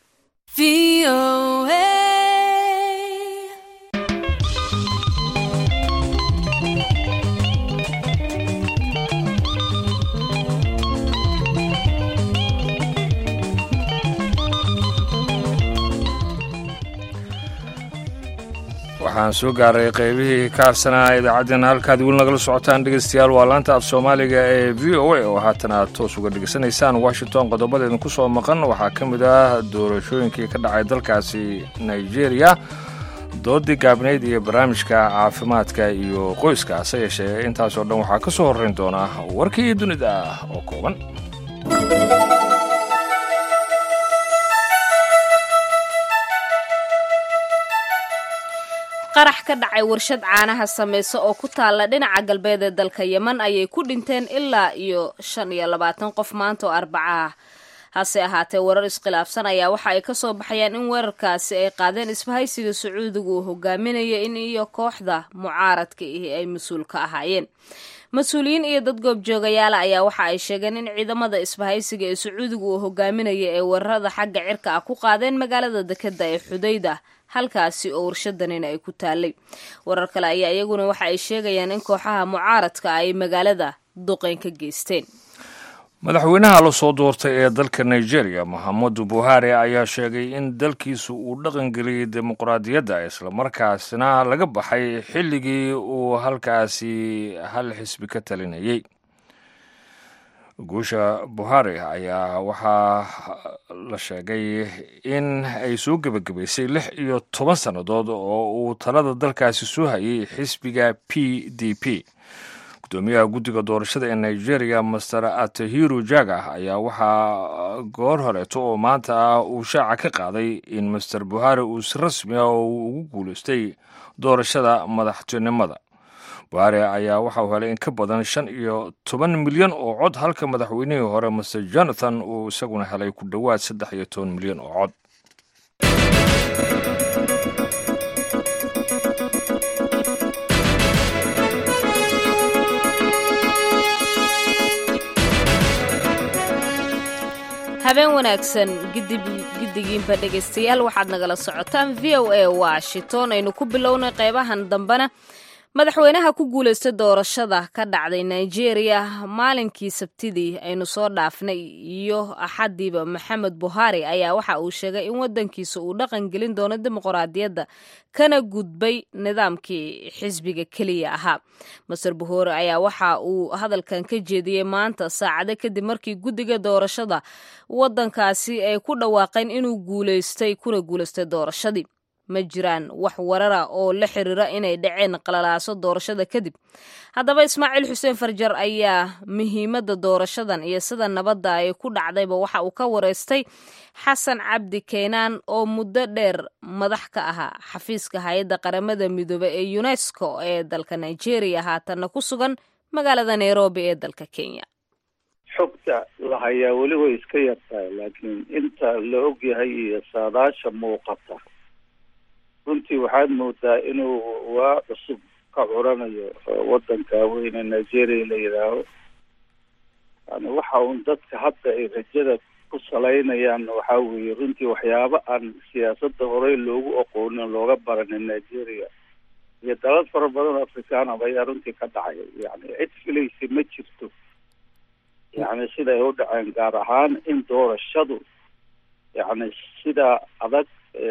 waxaan soo gaaray qaybihii ka harsanaa idaacaddeenna halkaad weli nagala socotaan dhegeystayaal waa laanta af soomaaliga ee v o a oo haatan aad toos uga dhegeysanaysaan washington qodobada idinku soo maqan waxaa ka mid ah doorashooyinkii ka dhacay dalkaasi nigeria doodii gaabnayd iyo barnaamijka caafimaadka iyo qoyska hase yeeshee intaasoo dhan waxaa ka soo horrayn doona warkii dunida oo kooban qarax ka dhacay warshad caanaha sameysa oo ku taalla dhinaca galbeed ee dalka yeman ayay ku dhinteen ilaa iyo shan iyo labaatan qof maanta oo arbaca ah hase ahaatee warar iskhilaafsan ayaa waxa ay ka soo baxayaan in weerarkaasi ay qaadeen isbahaysiga sacuudiga uu hogaaminaya in iyo kooxda mucaaradka ihi ay mas-uul ka ahaayeen mas-uuliyiin iyo dad goobjoogayaala ayaa waxa ay sheegeen in ciidamada isbahaysiga ee sacuudiga uu hogaaminaya ee weerarada xagga cirka ah ku qaadeen magaalada dekeda ee xudayda halkaasi oo warshadanina ay ku taalay warar kale ayaa iyaguna waxa ay sheegayaan in kooxaha mucaaradka ay magaalada duqeyn ka geysteen madaxweynaha la soo doortay ee dalka nigeria mohamedu buhari ayaa sheegay in dalkiisu uu dhaqangeliyey dimuqraadiyadda islamarkaasna laga baxay xilligii uu halkaasi hal xisbi ka talinayay guusha buhari ayaa waxaa la sheegay in ay soo gebagabaysay lix iyo toban sannadood oo uu talada dalkaasi soo hayay xisbiga p d p gudoomiyaha guddiga doorashada ee nigeria master atahiru jaga ayaa waxaa goor horeeto oo maanta ah uu shaaca ka qaaday in master buhari uu si rasmi ah oo uu ugu guulaystay doorashada madaxtinimada buhari ayaa waxa uu helay in ka badan shan iyo toban milyan oo cod halka madaxweynihii hore master jonathan uu isaguna helay ku dhowaad saddex iyo toban milyan oo cod habeen wanaagsan giddigiinba dhegaystayaal waxaad nagala socotaan v o a washington aynu ku bilownay qeybahan dambena madaxweynaha ku guulaysta doorashada ka dhacday nigeria maalinkii sabtidii aynu soo dhaafnay iyo axadiiba maxamed buhari ayaa waxa uu sheegay in wadankiisa uu dhaqan gelin doono dimuqraadiyadda kana gudbay nidaamkii xisbiga keliya ahaa master buhori ayaa waxa uu hadalkan ka jeediyey maanta saacado kadib markii guddiga doorashada wadankaasi ay ku dhawaaqeen inuu guulaystay kuna guulaystay doorashadii ma jiraan wax warara oo la xiriira inay dhaceen qalalaaso doorashada kadib haddaba ismaaciil xuseen farjar ayaa muhiimadda doorashadan iyo sida nabadda ay ku dhacdayba waxa uu ka wareystay xasan cabdi keenaan oo muddo dheer madax ka ahaa xafiiska hay-adda qaramada midoobe ee unesco ee dalka nigeria haatanna ku sugan magaalada nairobi ee dalka kenya xogta la hayaa weli way iska yartahay laakiin inta la ogyahay iyo saadaasha muuqata runtii waxaad moodaa inuu waa cusub ka curanayo wadanka weyne nigeria la yidhaaho yani waxa uun dadka hadda ay rajada ku salaynayaan waxaa weeye runtii waxyaabo aan siyaasadda horey loogu aqoonin looga baranin nigeria iyo dalal fara badan oo afrikaanaba ayaa runtii ka dhacay yani cid filaysa ma jirto yani siday u dhaceen gaar ahaan in doorashadu yani sida adag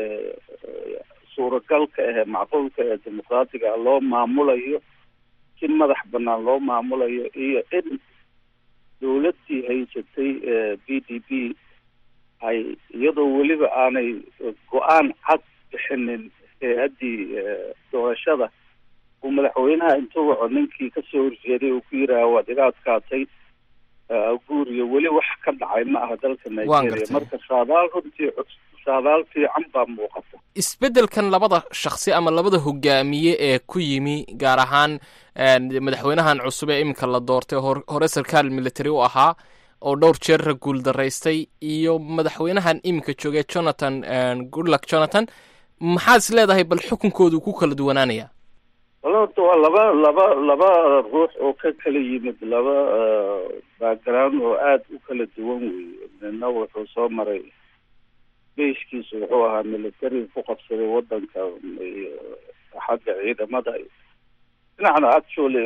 suuragalka ahee macquulka ee dimuqraatiga loo maamulayo si madax banaan loo maamulayo iyo in dowladdii haysatay b d b ay iyadoo weliba aanay go-aan cad bixinin hay-addii doorashada uu madaxweynaha intuu waco ninkii kasoo horjeeday uu ku yidhaaha waad iga adkaatay guuriyo weli wax ka dhacay ma aha dalka nigeria marka saadaal runtii saadaal fiican baa muuqata isbeddelkan labada shakhsi ama labada hogaamiye ee ku yimi gaar ahaan madaxweynahan cusub ee iminka la doortay hore sarkaal military u ahaa oo dhowr jeerra guul daraystay iyo madaxweynahan iminka joogay jonathan goodluck jonathan maxaad is leedahay bal xukunkoodu ku kala duwanaanaya wala horta waa laba laba laba ruux oo ka kala yimid laba background oo aada u kala duwan weeye nina wuxuu soo maray beyskiisu wuxuu ahaa military ku qabsaday wadanka iyo xagga ciidamada dhinacna actually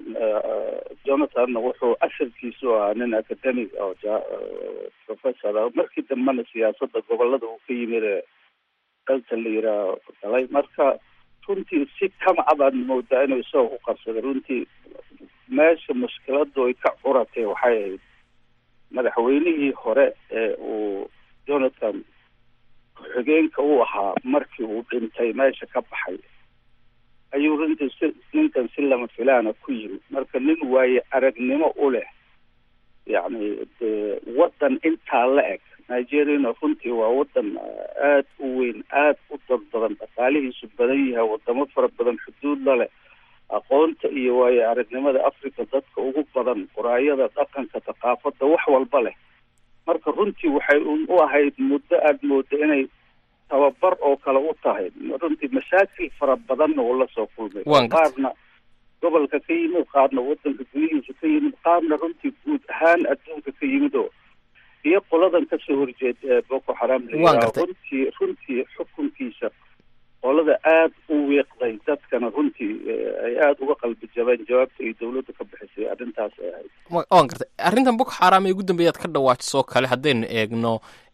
jonathanna wuxuu asalkiisu ahaa nin academic oo professor ah markii dambena siyaasadda gobolada uu ka yimid ee dalka la yidhaaho galay marka runtii si kama abaad moodaa inuu isagoo ku qabsaday runtii meesha mushkiladu ay ka curatay waxay ahayd madaxweynihii hore ee uu jonathan ku-xigeenka u ahaa markii uu dhintay meesha ka baxay ayuu runtii si ninkan si lama filaana ku yimid marka nin waaye aragnimo u leh yacni de waddan intaa la eg nigeriana runtii waa waddan aada u weyn aada u dad badan dhaqaalihiisu badan yahay wadamo fara badan xuduud la leh aqoonta iyo waayo aragnimada africa dadka ugu badan quraayada dhaqanka thaqaafadda wax walba leh marka runtii waxay u ahayd muddo aada mooda inay tababar oo kale u tahay runtii mashaakil fara badanna uu la soo kulmay qaarna gobolka ka yimid qaarna wadanka gudihiisa ka yimid qaarna runtii guud ahaan adduunka ka yimid oo iyo qoladan kasoo horjeed ee boko xaram la runtii runtii xukunkiisa qolada aada u wiiqday dadkana runtii ay aada uga qalbi jabeen jawaabta ay dowladda ka bixisay arrintaas ay ahayd waan gartay arrintan boko xaram ee ugu dambeeyaad ka dhawaajisoo kale haddaynu eegno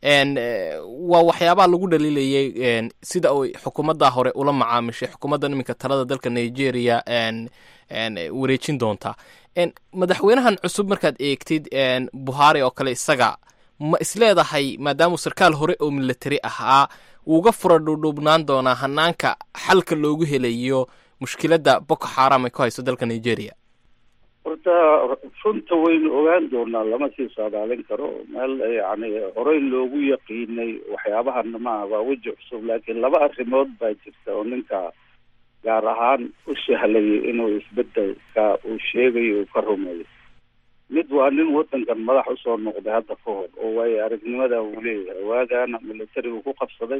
waa waxyaabaha lagu dhaliilayay sida ay xukuumadda hore ula macaamishay xukuumaddan iminka talada dalka nigeria wareejin doontaa madaxweynahan cusub markaad eegtid buhari oo kale isaga ma isleedahay maadaamuu sarkaal hore oo military ahaa wuuga fura dhuudhuubnaan doonaa hanaanka xalka loogu helayo mushkiladda boko xaram ay ku haysto dalka nigeria horta runta waynu ogaan doonaa lama sii saadaalin karo meel yani horey loogu yaqiinay waxyaabahana maaha waa weji cusub laakiin laba arrimood baa jirta oo ninka gaar ahaan u sahlayay inuu isbedelka uu sheegayo uu ka rumeeyo mid waa nin wadankan madax usoo noqday hadda ka hor oo waayo aragnimada uu leeyahay waagaana militarigu ku qabsaday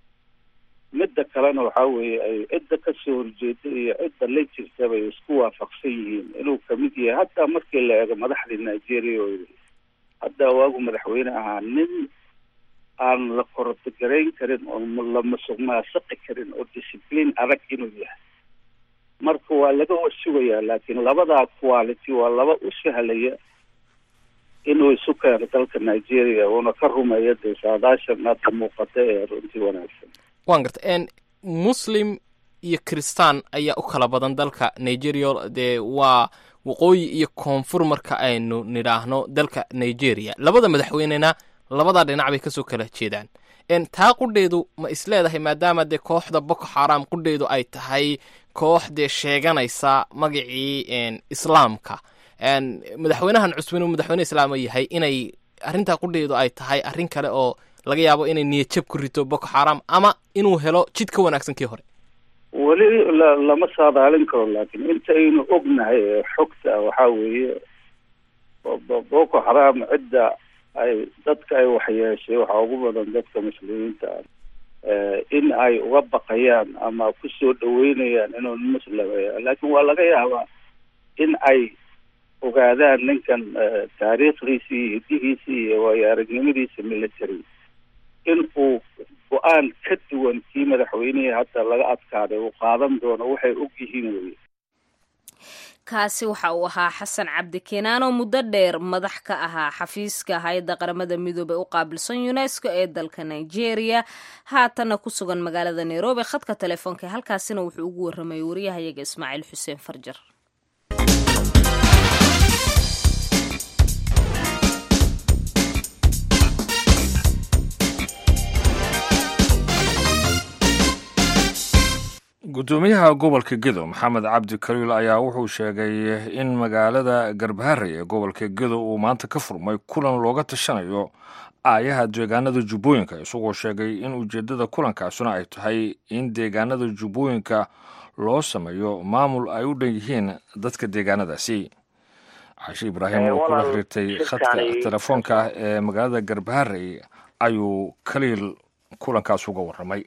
midda kalena waxaa weeye ay cidda kasoo horjeeda iyo cidda la jirtaba ay isku waafaqsan yihiin inuu kamid yahay hataa markii la eego madaxdii nigeria oo hadda waagu madaxweyne ahaa nin aan la korotogarayn karin oo la masuq maasaqi karin oo discipline adag inuu yahay marka waa laga warsugayaa laakiin labadaa quality waa laba u sahlaya inuu isu keeno dalka nigeria uuna ka rumeeyo dee saadaashan hadda muuqata ee runtii wanaagsan waan garta muslim iyo kristaan ayaa u kala badan dalka nigeria dee waa waqooyi iyo koonfur marka aynu nidhaahno dalka nigeria labada madaxweynena labadaa dhinac bay kasoo kala jeedaan taa qudheedu ma isleedahay maadaama dee kooxda boko xaram qudheedu ay tahay koox dee sheeganaysa magacii islaamka madaxweynahan cusub inuu madaxweyne islaama yahay inay arrintaa qudheedu ay tahay arrin kale oo laga yaabo inay niyadjab ku rito boko xaram ama inuu helo jid ka wanaagsan kii hore weli la lama saadaalin karo laakiin inta aynu ognahay ee xogta waxaa weeye boko xaram cidda ay dadka ay waxyeeshay waxaa ugu badan dadka muslimiinta ah in ay uga baqayaan ama kusoo dhaweynayaan inuu muslima laakiin waa laga yaabaa in ay ogaadaan ninkan taariikhdiisi iyo hidihiisi iyo waayo aragnimadiisa military in uu go-aan ka duwan kii madaxweynihii hadda laga adkaaday uu qaadan doono waxay og yihiin weye kaasi waxa uu ahaa xasan cabdi keenaan oo muddo dheer madax ka ahaa xafiiska hay-adda qaramada midoobey u qaabilsan unesco ee dalka nigeria haatanna ku sugan magaalada nairobi khadka telefoonka halkaasina wuxuu ugu warramayay wariyahayaga ismaaciil xuseen farjar gudoomiyaha gobolka gedo maxamed cabdi kaliil ayaa wuxuu sheegay in magaalada garbaharey ee gobolka gedo uu maanta ka furmay kulan looga tashanayo aayaha deegaanada jubbooyinka isagoo sheegay in ujeeddada kulankaasuna ay tahay in deegaanada jubbooyinka loo sameeyo maamul ay u dhan yihiin dadka deegaanadaasi cashe ibraahim oo kula xiriirtay khadka telefoonka ee magaalada garbaharey ayuu kaliil kulankaas uga warramay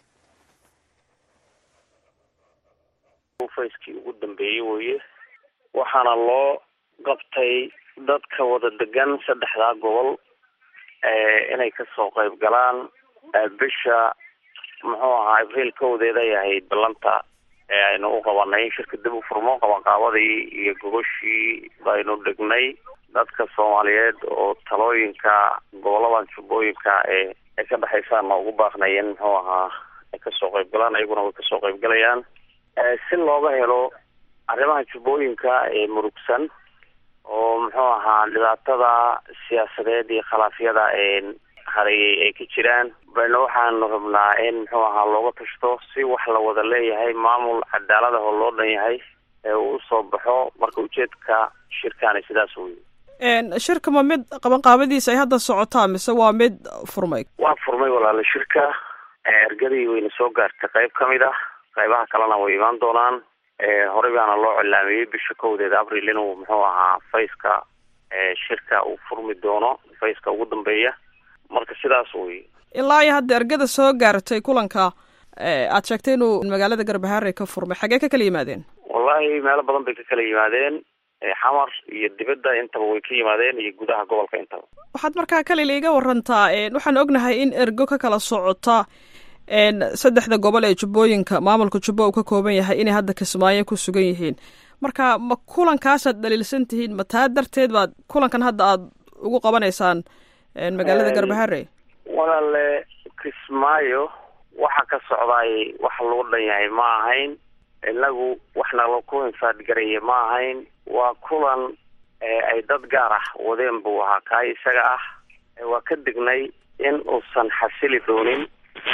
fayskii ugu dambeeyey weye waxaana loo qabtay dadka wada degan saddexdaa gobol inay kasoo qayb galaan bisha muxuu ahaa abriil kowdeeday ahayd ballanta ee aynu u qabanay in shirka dib u furmo qabanqaabadii iyo gogoshii baynu dhignay dadka soomaaliyeed oo talooyinka goboladan jubbooyinka ee ay ka dhexaysaana ugu baaqnayeen muxuu ahaa ay kasoo qayb galaan ayaguna way kasoo qayb galayaan si looga helo arrimaha jubbooyinka ee murugsan oo muxuu ahaa dhibaatada siyaasadeed iyo khilaafyada ee hareeyay ay ka jiraan bayna waxaanu rabnaa in muxuu ahaa looga tashto si wax la wada leeyahay maamul cadaalad ah oo loo dhan yahay ee uu usoo baxo marka ujeedka shirkaani sidaas wey shirka ma mid qabanqaabadiisa ay hadda socotaa mise waa mid furmay waa furmay walaala shirka ergadii wayna soo gaartay qayb ka mid ah qaybaha kalena way imaan doonaan horey baana loo cilaamiyey bisha kowdeeda abril inuu muxuu ahaa fayska shirka uu furmi doono fayska ugu dambeeya marka sidaas wey ilaa iyo hadda ergada soo gaartay kulanka aad sheegtay inuu magaalada garbaharey ka furmay xagee ka kala yimaadeen wallahi meelo badan bay ka kala yimaadeen xamar iyo dibadda intaba way ka yimaadeen iyo gudaha gobolka intaba waxaad markaa kalila iga warantaa waxaan ognahay in ergo ka kala socota saddexda gobol ee jubbooyinka maamulka jubbo uu ka kooban yahay inay hadda kismaayo ku sugan yihiin marka ma kulankaasaad dhaliilsan tihiin ma taa darteed baad kulankan hadda aad ugu qabanaysaan magaalada garbaharey walaale kismaayo waxa ka socdaay wax lagu dhan yahay ma ahayn inagu waxna laku infaadgaraya ma ahayn waa kulan ay dad gaar ah wadeen buu ahaa kaa isaga ah waa ka dignay in uusan xasili doonin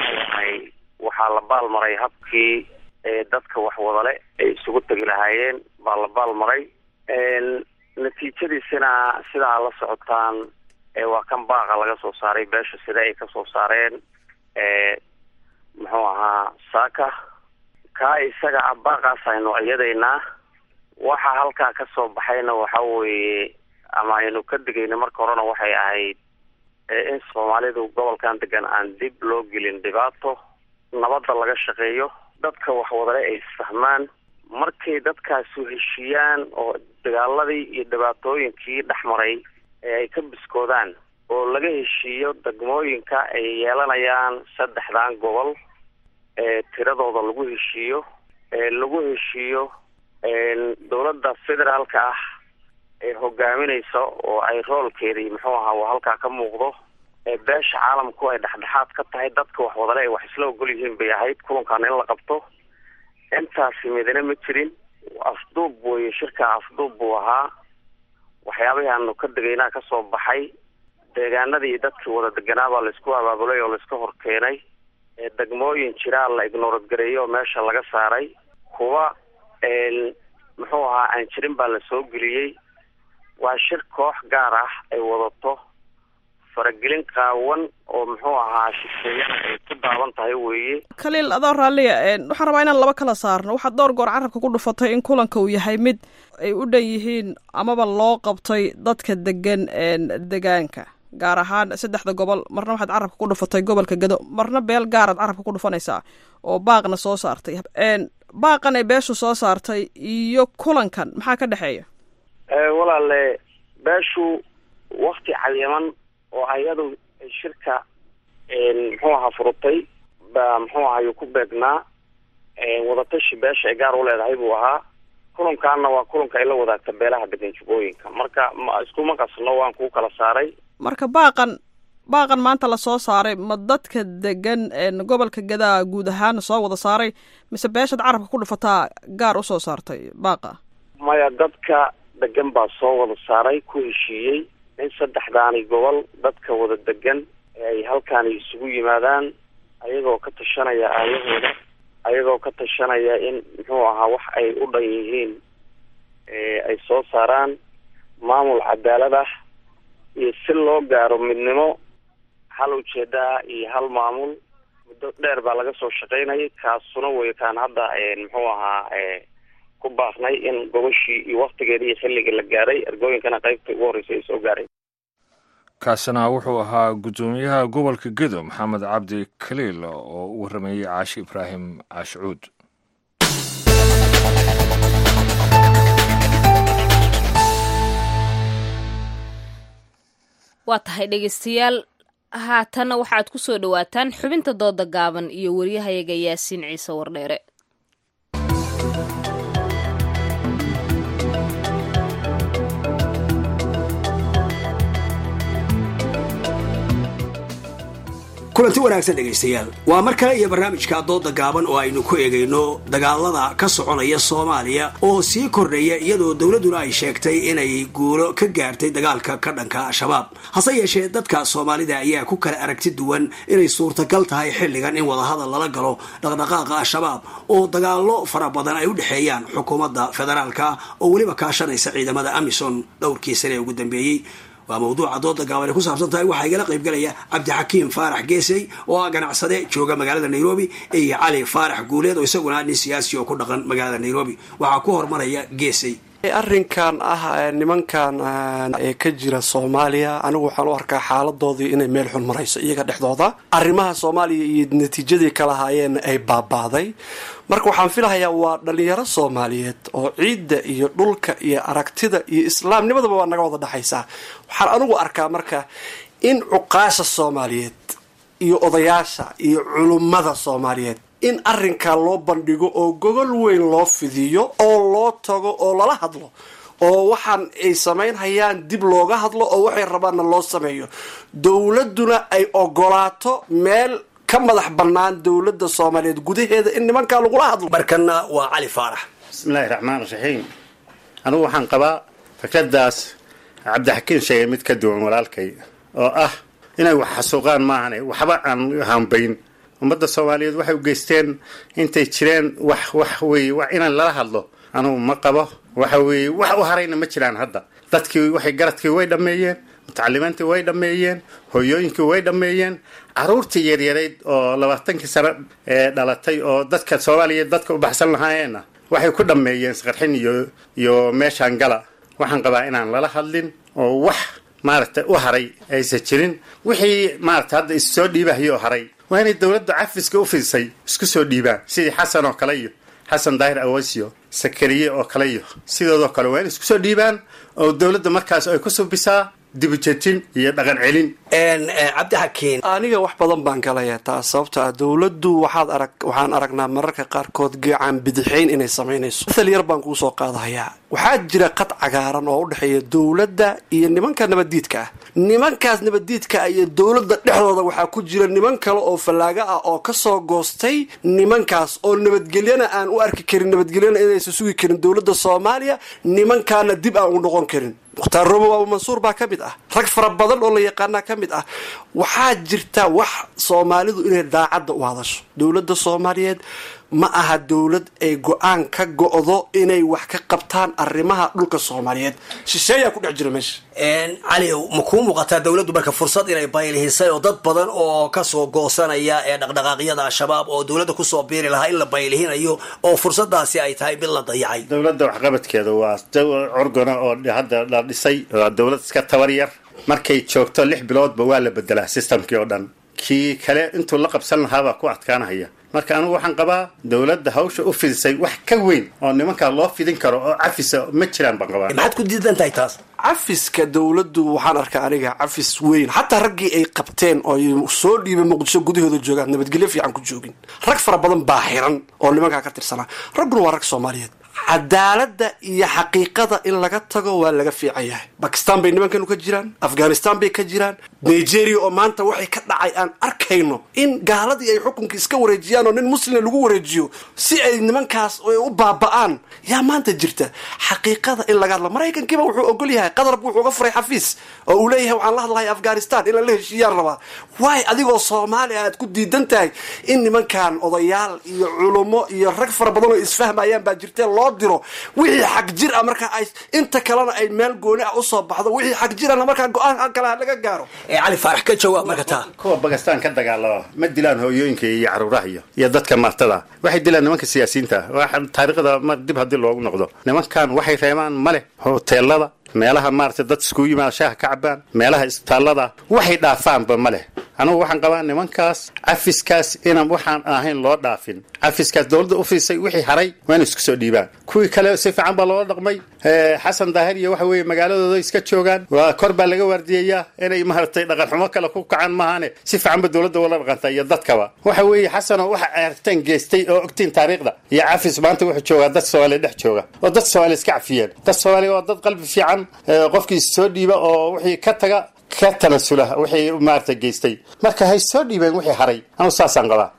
waxaa la baalmaray habkii dadka wax wadale ay isugu tegi lahaayeen baa la baalmaray natiijadiisina sidaa la socotaan waa kan baaqa laga soo saaray beesha sida ay kasoo saareen muxuu ahaa saaka kaa isaga ah baaqaas aynu iyadaynaa waxa halkaa kasoo baxayna waxa weeye ama aynu ka digayna marka horena waxay ahayd in soomaalidu gobolkan degan aan dib loo gelin dhibaato nabadda laga shaqeeyo dadka waxwadale ay isfahmaan markay dadkaasu heshiiyaan oo dagaaladii iyo dhibaatooyinkii dhexmaray ee ay ka biskoodaan oo laga heshiiyo degmooyinka ay yeelanayaan saddexdan gobol ee tiradooda lagu heshiiyo ee lagu heshiiyo dowladda federaalka ah ee hogaaminaysa oo ay roolkeedii muxuu ahaa halkaa ka muuqdo ee beesha caalamku ay dhexdhexaad ka tahay dadka wax wadale ay wax isla ogol yihiin bay ahayd kulankan in la qabto intaasi midna ma jirin afduub weye shirka afduub buu ahaa waxyaabihii aanu ka degaynaa kasoo baxay deegaanadii dadkii wada deganaabaa laisku abaabulay oo laiska hor keenay degmooyin jiraa la ignoorad gareeyay oo meesha laga saaray kuwa muxuu ahaa aan jirin baa la soo geliyey waa shir koox gaar ah ay wadato faragelin qaawan oo muxuu ahaa shisheeyana ay ku daaban tahay weeye khaliil adoo raalliya waxaan rabaa inaan laba kala saarno waxaad dhowr goor carabka ku dhufatay in kulanka uu yahay mid ay u dhan yihiin amaba loo qabtay dadka degan degaanka gaar ahaan saddexda gobol marna waxaad carabka ku dhufatay gobolka gado marna beel gaaraad carabka ku dhufanaysaa oo baaqna soo saartay baaqan ay beeshu soo saartay iyo kulankan maxaa ka dhexeeya walaale beeshu wakti cayiman oo ayadu shirka muxuu ahaa furutay baa muxuu ahayu ku beegnaa wadatashi beesha ay gaar u leedahay buu ahaa kulankaana waa kulanka ay la wadaagta beelaha degan jubooyinka marka ma iskuma qasno waan kuu kala saaray marka baaqan baaqan maanta lasoo saaray ma dadka degan gobolka gadaa guud ahaan soo wada saaray mise beeshaad carabka ku dhufataa gaar usoo saartay baaqa maya dadka degan baa soo wada saaray ku heshiiyey in saddexdaani gobol dadka wada degan ay halkaani isugu yimaadaan ayagoo ka tashanaya aayahooda ayagoo ka tashanaya in muxuu ahaa wax ay u dhan yihiin ay soo saaraan maamul cadaalad ah iyo si loo gaaro midnimo hal ujeedaa iyo hal maamul muddo dheer baa laga soo shaqaynayay kaasuna wey kaan hadda muxuu ahaa ku baaqnay in gobashii iyo waktigeeda iyo xilliga la gaaray ergooyinkana qaybta ugu horreysay ay soo gaareen kaasina wuxuu ahaa guddoomiyaha gobolka gedo maxamed cabdi kaliil oo u warrameeyey caashi ibraahim caashicuud waa tahay dhegeystayaal haatanna waxaad ku soo dhowaataan xubinta dooda gaaban iyo waryahayaga yaasiin ciise wardheere kulanti wanaagsan dhegaystayaal waa mar kale iyo barnaamijka dooda gaaban oo aynu ku eegayno dagaalada ka soconaya soomaaliya oo sii kordhaya iyadoo dowladduna ay sheegtay inay guulo ka gaartay dagaalka ka dhanka al-shabaab hase yeeshee dadka soomaalida ayaa ku kala aragti duwan inay suurtagal tahay xilligan in wadahadal lala galo dhaqdhaqaaqa al-shabaab oo dagaallo fara badan ay u dhexeeyaan xukuumadda federaalka oo weliba kaashanaysa ciidamada amison dhowrkii sane ee ugu dambeeyey waa mawduuca dooda gaaban ay ku saabsan tahay waxaa igala qaybgalaya cabdixakiim faarax geesey oo ah ganacsade jooga magaalada nairobi iyo cali faarax guuleed oo isaguna nin siyaasi oo ku dhaqan magaalada nairobi waxaa ku hormaraya geesey arrinkan ah nimankan ee ka jira soomaaliya anigu waxaan u arkaa xaaladoodii inay meel xun marayso iyaga dhexdooda arrimaha soomaaliya iyo natiijadii ka lahaayeen ay baabaaday marka waxaan filahayaa waa dhalinyaro soomaaliyeed oo ciidda iyo dhulka iyo aragtida iyo islaamnimadaba waa naga wada dhexaysaa waxaan anigu arkaa marka in cuqaasha soomaaliyeed iyo odayaasha iyo culummada soomaaliyeed in arrinkaa loo bandhigo oo gogol weyn loo fidiyo oo loo tago oo lala hadlo oo waxaan ay samaynhayaan dib looga hadlo oo waxay rabaanna loo sameeyo dowladduna ay ogolaato meel ka madax bannaan dowladda soomaaliyeed gudaheeda in nimankaa lagula hadlo markana waa cali faarax bismillahi raxmaan raxiim anigu waxaan qabaa fikradaas cabdixakiin sheegay mid ka duwan walaalkay oo ah inay wax xasuuqaan maahane waxba aan hambayn ummadda soomaaliyeed waxay u geysteen intay jireen wax wax weeye wax inaan lala hadlo anugu ma qabo waxa weeye wax u harayna ma jiraan hadda dadkii waxay garadkii way dhammeeyeen mutacalimiintii way dhammeeyeen hoyooyinkii way dhammeeyeen caruurtii yaryarayd oo labaatankii sano ee dhalatay oo dadka soomaaliyeed dadka u baxsan lahaayeenna waxay ku dhammeeyeen isqarxin iyo iyo meeshaan gala waxaan qabaa inaan lala hadlin oo wax maaragtay u haray aysan jirin wixii maaragtay hadda issoo dhiibahayoo haray waa inay dowladda cafiska u fidisay isku soo dhiibaan sidii xasan oo kale iyo xasan daahir awasio sakariye oo kale iyo sidoodoo kale waa inay isku soo dhiibaan oo dowladda markaas ay ku subisaa dibujetin iyo dhaqan celin cabdixakiin aniga wax badan baan galaya taas sababto ah dowladdu waxaad arag waxaan aragnaa mararka qaarkood gacan bidixayn inay samaynayso mathal yar baan kuu soo qaadahayaa waxaa jira qad cagaaran oo u dhexeeya dowladda iyo nimanka nabaddiidka ah nimankaas nabaddiidka ah iyo dowladda dhexdooda waxaa ku jira niman kale oo fallaaga ah oo kasoo goostay nimankaas oo nabadgelyana aan u arki karin nabadgelyana inaysan sugi karin dowladda soomaaliya nimankaana dib aan u noqon karin mukhtaar robow abu mansuur baa ka mid ah rag fara badan oo la yaqaanaa ka mid ah waxaa jirta wax soomaalidu inay daacadda u hadasho dowladda soomaaliyeed ma aha dowlad ay go-aan ka go-do inay wax ka qabtaan arrimaha dhulka soomaaliyeed shisheeyaa ku dhex jira meesha cali ma kuu muuqataa dowladdu marka fursad inay baylihisay oo dad badan oo kasoo goosanaya ee dhaqdhaqaaqyada al-shabaab oo dowladda kusoo biiri lahaa in la baylihinayo oo fursadaasi ay tahay mid la dayacay dowladda waxqabadkeeda waa curgona oo hadda la dhisay waa dowlad iska tabar yar markay joogto lix biloodba waa la bedelaa sistamkii oo dhan kii kale intuu la qabsan lahaabaa ku adkaanahaya marka anigu waxaan qabaa dowladda hawsha u fidisay wax ka weyn oo nimankaa loo fidin karo oo cafisa ma jiraan baan qabaa maxaad ku diidan tahay taas cafiska dowladdu waxaan arkaa aniga cafis weyn xataa raggii ay qabteen oo ay soo dhiibay muqdisho gudahooda joogaan nabadgelyo fiican ku joogin rag fara badan baa xiran oo nimankaa ka tirsanaa ragguna waa rag soomaaliyeed cadaaladda iyo xaqiiqada in laga tago waa laga fiican yahay bakistan bay nimankanu ka jiraan afghanistan bay ka jiraan nigeria oo maanta waxay ka dhacay aan arkayno in gaaladii ay xukunka iska wareejiyaan oo nin muslima lagu wareejiyo si ay nimankaas u baaba'aan yaa maanta jirta xaqiiqada in laga hadlo maraykankiiba wuxuu ogol yahay qadarb wuxuu uga furay xafiis oo uu leeyahay waxaan la hadlahay afghanistan in lala heshiiyaan rabaa waay adigoo soomaali aad ku diidan tahay in nimankan odayaal iyo culummo iyo rag fara badan oo isfahmayaan baa jirtee loo diro wixii xag jir ah marka ay inta kalena ay meel gooni ah usoo baxdo wixii xag jirana markaa go-aan kale laga gaaro cali faarax ka jawaab marka taa kuwa bakistan ka dagaalama ma dilaan hooyooyinka iyo caruuraha iyo iyo dadka martada waxay dilaan nimanka siyaasiyiinta waxa taariikhda mar dib haddii loogu noqdo nimankan waxay reebaan male hoteelada meelaha maaragtay dad iskugu yimaada shaaha ka cabaan meelaha isbitaallada waxay dhaafaanba ma leh anugu waxaan qabaa nimankaas cafiskaas inaan waxaan ahayn loo dhaafin cafiskaas dowladda u fiisay wixii haray waa inay isku soo dhiibaan kuwii kale si fiican baa loola dhaqmay xasan daahir iyo waxa weeye magaaladooda iska joogaan waa kor baa laga waardiyayaa inay maaragtay dhaqan xumo kale ku kacaan maahane si fiican ba dowladda ula dhaqanta iyo dadkaba waxa weeye xasanoo waxa aragteen geystay oo ogtiin taariikhda iyo cafis maanta wuxuu joogaa dad soomaaliya dhex jooga oo dad soomaaliya iska cafiyeen dad soomaaliya waa dad qalbi fiican qofkii soo dhiiba oo wixii ka taga ka tanasula wixii maarata geystay marka hay soo dhiibeen wixii haray anu saasaan qabaa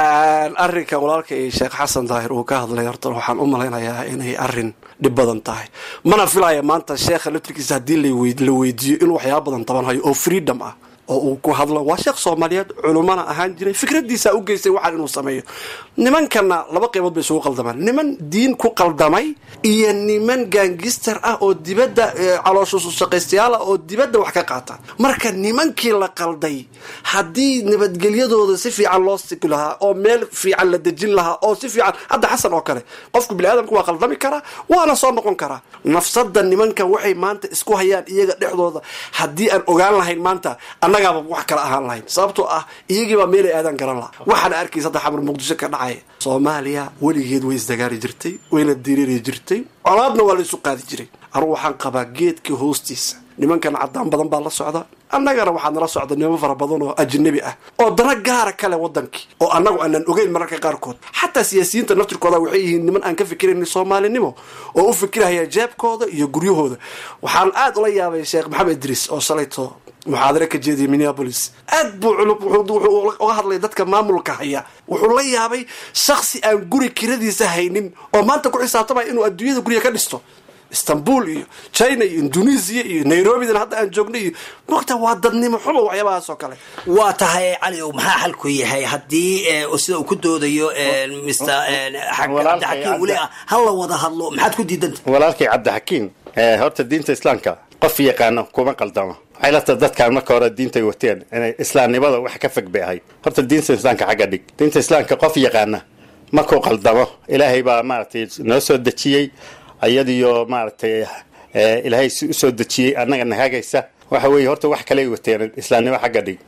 arrinkan walaalka iyo sheekh xasan daahir uu ka hadlay horta waxaan u malaynayaa inay arrin dhib badan tahay mana filaya maanta sheekha laftirkiisa haddii la weydiiyo inuu waxyaaba badan tabanhayo oo freedom ah oo uu ku hadlo waa sheekh soomaaliyeed culummana ahaan jiray fikradiisa u geystay waxaan inuu sameeyo nimankana laba qaybood bay isugu qaldamaan niman diin ku qaldamay iyo niman gaangister ah oo dibadda calooshushaqaystayaal ah oo dibadda wax ka qaata marka nimankii la qalday haddii nabadgelyadooda si fiican loo sigi lahaa oo meel fiican la dejin lahaa oo si fiican hadda xasan oo kale qofku biniaadamku waa qaldami karaa waana soo noqon karaa nafsada nimankan waxay maanta isku hayaan iyaga dhexdooda haddii aan ogaan lahayn maanta annagaaba wax kala ahaan lahayn sababtoo ah iyagiibaa meelay aadaan garan laha waxaana arkaysa hadda xamar muqdisho ka dhacaya soomaaliya weligeed way isdagaali jirtay wayna diriiri jirtay colaadna waa la isu qaadi jiray anugu waxaan qabaa geedka hoostiisa nimankan cadaan badan baa la socda annagana waxaa nala socda niman fara badan oo ajnabi ah oo dana gaara kale wadankii oo annagu aanan ogeyn mararka qaarkood xataa siyaasiyiinta naftirkooda waxay yihiin niman aan ka fikirayn soomaalinimo oo u fikirahaya jeebkooda iyo guryahooda waxaan aad ula yaabay sheekh maxamed idriis oo shalayto muxaadare ka jeediyay minneabolis aad buu culub wuxuu uga hadlay dadka maamulka haya wuxuu la yaabay shaksi aan guri kiradiisa haynin oo maanta ku xisaabtamaya inuu adduunyada guriga ka dhisto istanbul iyo china iyo indonesia iyo nairobidana hadda aan joogno iyo mogta waa dadnimo xumo waxyaabahaas oo kale waa tahay cali ow maxaa xalku yahay haddii sida uu ku doodayo mr cabdixakiim weli ah ha la wada hadlo maxaad ku diidanta walaalkay cabdixakiim horta diinta islaamka qof yaqaano kuma qaldamo waxay la tahay dadkaan marka hore diintay wateen inay islaamnimada wax ka fog bay ahayd horta diinta islaamka xagga dhig diinta islaamka qof yaqaana markuu qaldamo ilaahay baa maaragtay noo soo dejiyey ayadiyo maaragtay ilaahay si usoo dejiyey annagana hagaysa waxa weeye horta wax kaley wateen islaamnimo xagga dhig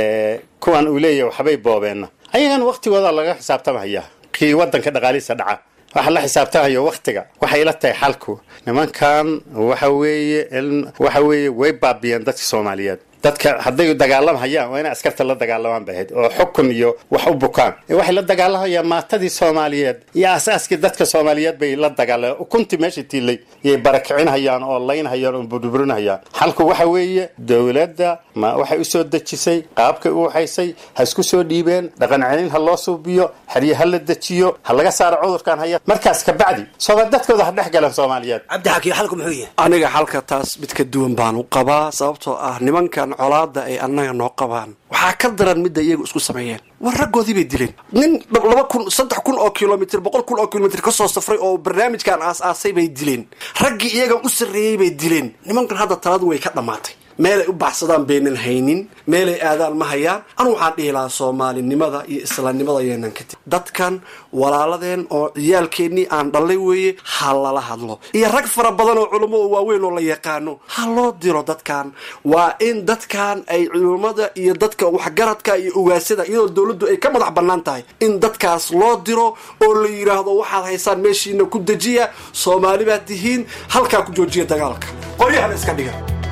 kuwan uu leeyahay waxbay boobeenna ayagana waktigooda laga xisaabtamaya kii wadanka dhaqaalihiisa dhaca waxa la xisaabtamayo waktiga waxay la tahay xalku nimankan waxa weeye waxa weeye way baabiyeen dadka soomaaliyeed dadka hadday dagaalamhayaan waa inay askarta la dagaalamaan bay ahayd oo xukun iyo wax u bukaan waxay la dagaalamhayaan maatadii soomaaliyeed iyo asaaskii dadka soomaaliyeed bay la dagaalamaan ukuntii meesha tiilay yay barakicinhayaan oo laynhayaan oo burburinhayaan xalku waxa weeye dowladda ma waxay usoo dejisay qaabkay u waxaysay ha isku soo dhiibeen dhaqan celin ha loo suubiyo xerye ha la dejiyo ha laga saaro cudurkan haya markaas kabacdi soomaali dadkooda ha dhex galeen soomaaliyeed cabdixakiim xalku muxuu yahay aniga xalka taas mid ka duwan baan u qabaa sababtoo ah nimankan colaada ay annaga noo qabaan waxaa ka daran midda iyagu isku sameeyeen war raggoodii bay dileen nin laba kun saddex kun oo kilomitr boqol kun oo kilomitr kasoo safray oo barnaamijkan aas-aasay bay dileen raggii iyaga u sarreeyey bay dileen nimankan hadda taladu way ka dhammaatay meelay u baxsadaan baynan haynin meelay aadaan ma hayaan anu waxaan dhihi lahaa soomaalinimada iyo islanimada yeenan ka tegi dadkan walaaladeen oo ciyaalkeennii aan dhallay weeye ha lala hadlo iyo rag fara badan oo culummo oo waaweyn oo la yaqaano ha loo diro dadkan waa in dadkan ay culummada iyo dadka waxgaradka iyo ugaasada iyadoo dowladdu ay ka madax bannaan tahay in dadkaas loo diro oo la yidhaahdo waxaad haysaan meeshiina ku dejiya soomaali baad tihiin halkaa ku joojiya dagaalka qoryahana iska dhiga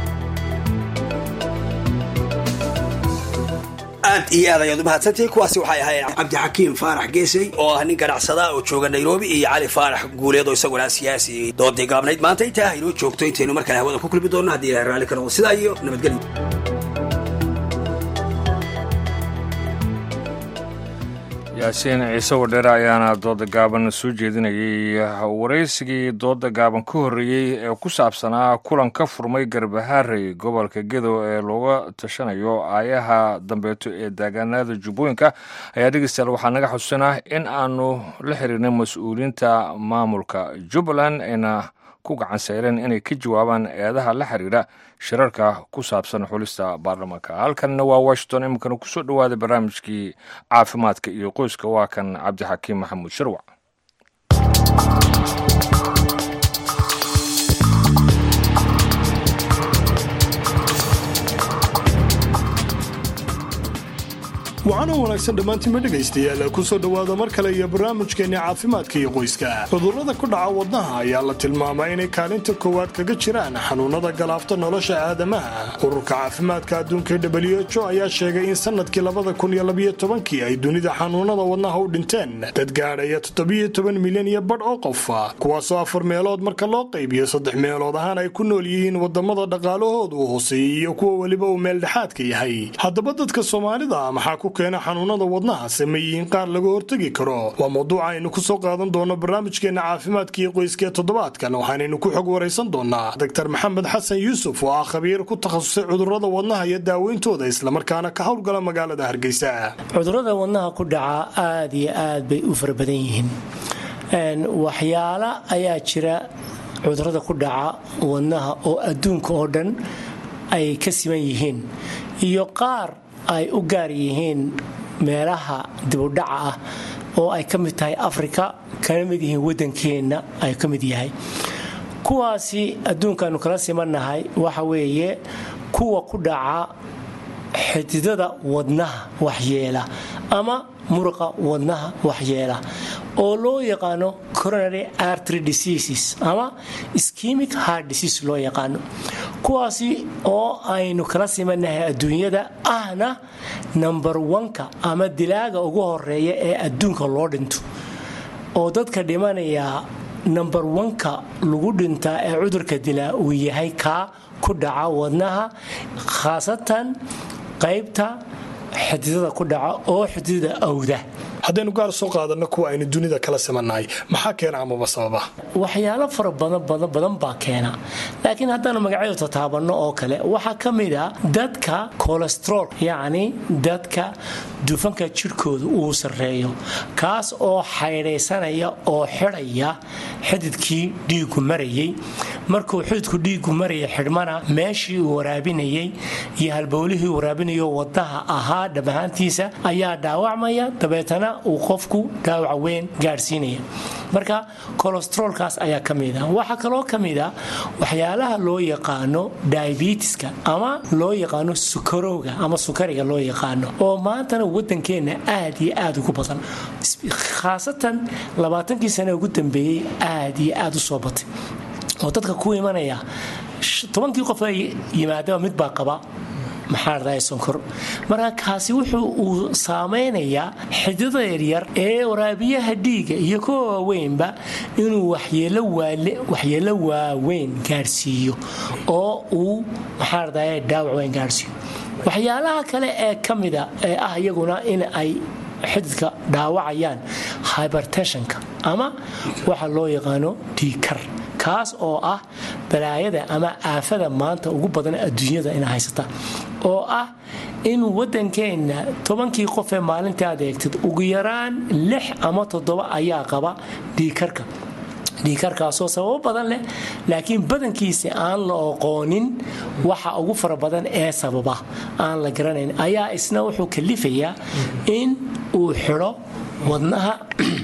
aad iyo aad ayaad u mahadsantihiin kuwaasi waxay ahaayeen cabdixakiim faarax geesey oo ah nin ganacsada oo jooga nairobi iyo cali faarax guuleed oo isaguna siyaasi doodii gaabnayd maanta intaa haynoo joogto intaynu mar kale hawada ku kulmi doonno haddii ilahay raalli ka noqdo sidaa iyo nabadgelyo yaasiin ciise wadheere ayaana dooda gaaban soo jeedinayay waraysigii dooda gaaban ka horreeyey ee ku saabsanaa kulan ka furmay garbaharey gobolka gedo ee looga tashanayo aayaha dambeeto ee daagaanada jubbooyinka ayaa dhegeystayaal waxaa naga xusuusanaa in aanu la xiriirnay mas-uuliyiinta maamulka jubbaland ayna ku gacan sayreen inay ka jawaabaan eedaha la xiriira shirarka ku saabsan xulista baarlamaanka halkanna waa washington iminkana kusoo dhowaaday barnaamijkii caafimaadka iyo qoyska waa kan cabdixakiim maxamuud sharwac waxaana wanaagsan dhammaantiinba dhegaystayaal kusoo dhowaada mar kale iyo barnaamijkeenni caafimaadka iyo qoyska cudurrada ku dhaca wadnaha ayaa la tilmaamaa inay kaalinta koowaad kaga jiraan xanuunnada galaafta nolosha aadamaha ururka caafimaadka adduunka w h o ayaa sheegay in sannadkii labada kun iyo labiyo tobankii ay dunida xanuunnada wadnaha u dhinteen dad gaadhaya toddobiyo toban milyan iyo badh oo qof kuwaasoo afar meelood marka loo qaybiyo saddex meelood ahaan ay ku nool yihiin wadamada dhaqaalahoodu u hooseeyey iyo kuwa weliba uu meeldhexaadka yahay haddaba dadka soomaalida maxaa ku keena xanuunada wadnaha sameeyihiin qaar laga hortegi karo waa mawduuca aynu ku soo qaadan doono barnaamijkeena caafimaadka iyo qoyska toddobaadkan waxaanaynu ku xog waraysan doonaa doctor maxamed xasan yuusuf oo ah khabiir ku takhasusay cudurrada wadnaha iyo daaweyntooda islamarkaana ka howlgala magaalada hargeysa cudurrada wadnaha ku dhaca aada iyo aad bay u fara badan yihiin waxyaala ayaa jira cudurrada ku dhaca wadnaha oo adduunka oo dhan ay ka siman yihiin iyo qaar ay u gaar yihiin meelaha dibudhaca ah oo ay ka mid tahay afrika kana mid yihiin waddankeenna ay ka mid yahay kuwaasi adduunkaanu kala simannahay waxa weeye kuwa ku dhaca xididada wadnaha waxyeela ama muruqa wadnaha waxyeela oo loo yaqaano coronary artery diseases ama schemic heart disease loo yaqaano kuwaasi oo aynu kala simanahay adduunyada ahna number oneka ama dilaaga ugu horeeya ee adduunka loo dhinto oo dadka dhimanaya number oneka lagu dhintaa ee cudurka dilaa uu yahay kaa ku dhaca wadnaha khaasatan qaybta xididada ku dhaca oo xididada awda haddaynu gaar soo qaadanno kuwa aynu dunida kala simannahay maxaa keena amaba sababa waxyaalo fara badan badan badan baa keena laakiin haddaanu magacyadu tataabanno oo kale waxaa ka mid a dadka colestrool yacni dadka dufanka jidhkooda uu sarreeyo kaas oo xaydhaysanaya oo xidhaya xididkii dhiigu marayay markuu xididku dhiigu maraya xidhmana meeshii uu waraabinayay iyo halbowlihii waraabinayo wadaha ahaa dhamahaantiisa ayaa dhaawacmaya dabeetana uu qofku dhaawac weyn gaadhsiinaya marka kolestroolkaas ayaa ka mid a waxaa kaloo ka mid a waxyaalaha loo yaqaano diabetiska ama loo yaqaano sukarowga ama sukariga loo yaqaano oo maantana wadankeenna aad iyo aad ugu badan khaasatan labaatankii sane ugu dambeeyey aad iyo aad u soo batay oo dadka ku imanaya tobankii qof ay yimaadaba mid baa qaba maxaa dhaday sonkor marka kaasi wuxuu uu saameynayaa xididada yaryar ee waraabiyaha dhiiga iyo kuwa waaweynba inuu waxyeelo waaweyn gaadhsiiyo oo uu maxaa dhaday dhaawac weyn gaadhsiiyo waxyaalaha kale ee ka mida ee ah iyaguna in ay xididka dhaawacayaan hybertensionka ama waxa loo yaqaano dhiikar kaas oo ah balaayada ama aafada maanta ugu badan adduunyada ina haysata oo ah in wadankeenna tobankii qof ee maalinta aad eegtid ugu yaraan lix ama toddoba ayaa qaba dhiikarka dhiikarkaasoo sababo badan leh laakiin badankiisa aan la oqoonin waxa ugu fara badan ee sababa aan la garanayn ayaa isna wuxuu kalifayaa in uu xidho wadnaha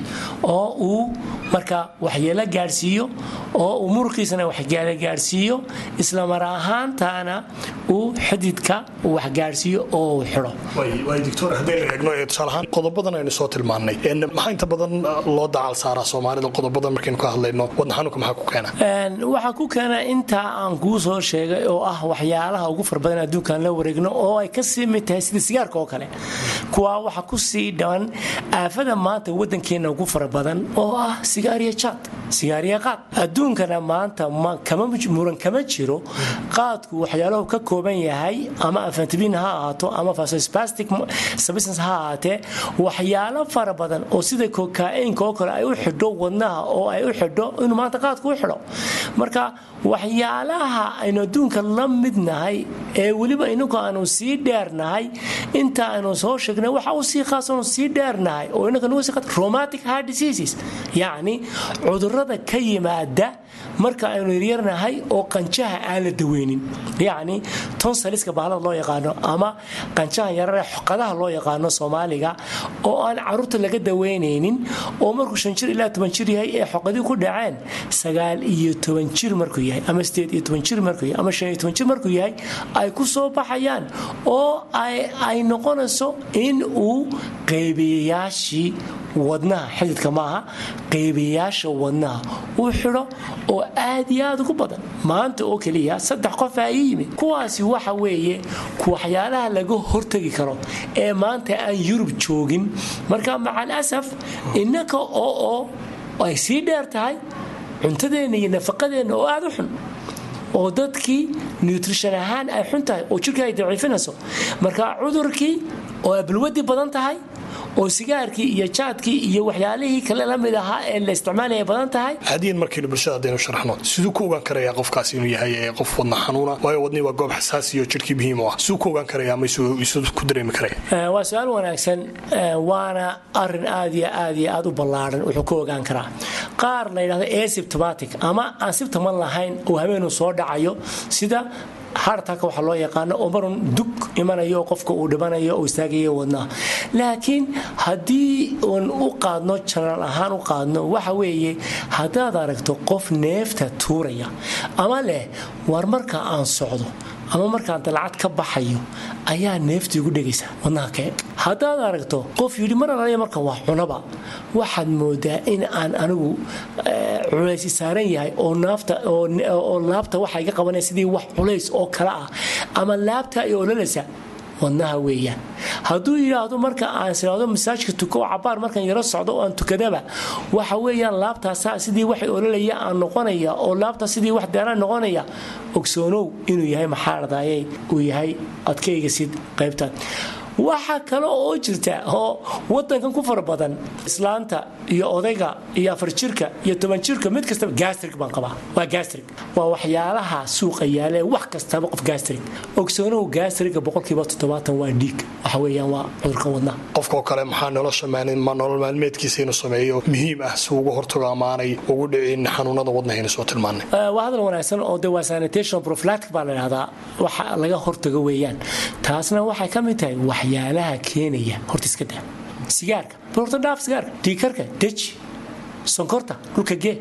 oo uu marka waxyeelo gaadhsiiyo oo uu muruqiisana waxyeelo gaadhsiiyo isla mar ahaantaana uu xididka uu waxgaadhsiiyo oo uu xidho waay doctor haddaynu eegno ee tusaale ahaan qodobadan aynu soo tilmaannay maxaa inta badan loo dacal saaraa soomaalida qodobadan markaynu ka hadlayno wadna xanuunka maxaa ku keena waxaa ku keena intaa aan kuu soo sheegay oo ah waxyaalaha ugu fara badan adduunkaan la wareegno oo ay ka sii mid tahay sida sigaarka oo kale kuwaa waxa ku sii dhawan aafada maanta waddankeenna ugu fara badan oo ah sigaariya jaad sigaariya qaad adduunkana maanta muran kama jiro qaadku waxyaalahu ka kooban yahay ama afantabin ha ahaato ama fasospastic substance ha ahaatee waxyaalo fara badan oo sida kokainka oo kale ay u xidho wadnaha oo ay u xidho inuu maanta qaadku u xidho marka waxyaalaha aynu adduunka la midnahay ee weliba inagu aanu sii dheernahay inta aynu soo sheegnay waxa u sii khaasanu sii dheernahay oo inaga nagu sii romatic heart diseases yacni cudurrada ka yimaada marka aynu yaryarnahay oo qanjaha aan la daweynin yacni tonsaliska bahalada loo yaqaano ama qanjaha yarare xoqadaha loo yaqaano soomaaliga oo aan caruurta laga daweynaynin oo markuu shan jir ilaa toban jir yahay ee xoqadii ku dhaceen sagaal iyo toban jir markuu yahay ama sideed iyo toban jir markuu yahay ama shan iyo toban jir markuu yahay ay ku soo baxayaan oo ay noqonayso in uu qeybiyayaashii wadnaha xididka maaha qeybiyayaasha wadnaha uu xidho oo aad iyo aad ugu badan maanta oo keliya saddex qof aa ii yimid kuwaasi waxa weeye waxyaalaha laga hortegi karo ee maanta aan yurub joogin marka macal asaf innaka oo oo ay sii dheer tahay cuntadeenna iyo nafaqadeenna oo aada u xun oo dadkii nutrition ahaan ay xun tahay oo jirka ay daciifinayso marka cudurkii oo ay balwadii badan tahay oo sigaarkii iyo jaadkii iyo waxyaalihii kale la mid ahaa ee la isticmaalaya badan tahay hadiyan markaynu bulshada haddaynu sharaxno siduu ku ogaan karaya qofkaas inuu yahay qof wadna xanuuna waayo wadnii waa goob xasaasi oo jirkii muhiim u ah siduu ku ogaan karaya ama isu ku dareemi karaya waa su-aal wanaagsan waana arin aad iyo aad iyo aad u ballaaran wuxuu ku ogaan karaa qaar la yidhahdo asymptomatic ama aan sibtaman lahayn oo habeenuu soo dhacayo sida hartaka waxa loo yaqaano oo marun dug imanayo qofka uu dhibanayo oo istaagayo wadnaha laakiin haddii uun u qaadno janaal ahaan u qaadno waxa weeye haddaad aragto qof neefta tuuraya ama leh war marka aan socdo ama markaan dalcad ka baxayo ayaa neefta igu dhegaysa wadnaha kee haddaad aragto qof yidhi mar alaya markan waa cunaba waxaad moodaa in aan anigu culaysi saaran yahay oo naafta oo laabta waxa iga qabanaya sidii wax culays oo kale ah ama laabta ay ololaysa wadnaha weeyaan hadduu yidhaahdo marka aan siraado masaajka tuko oo cabaar markaan yaro socdo oo aan tukadaba waxa weeyaan laabtaasa sidii wax ololaya aan noqonaya oo laabta sidii wax deeraan noqonaya ogsoonow inuu yahay maxaaradaayay uu yahay adkayga sid qaybtan waxaa kale oo jirta oo wadankan ku fara badan islaanta iyo odayga iyo afar jirka iyo toban jirka mid kastaba gastrig baan qabaa waa gastrig waa waxyaalaha suuqa yaalee wax kastaba qof gastrig ogsoonow gastriga boqolkiiba toddobaatan waa dhiig waxa weeyaan waa cudurka wadnaha qofkao kale maxaa nolosha nolol maalmeedkiisa inuu sameeyo muhiim ah si uga hortago amaanay ugu dhicin xanuunada wadnahayna soo tilmaanay waa hadal wanaagsan oo de waa sanitation prophylactic baa la dhahdaa waxa laga hortago weeyaan taasna waxay ka mid tahay waxyaalaha keenaya horta iska daa sigaarka horta dhaaf sigaarka dhiikarka deji sonkorta dhulka gee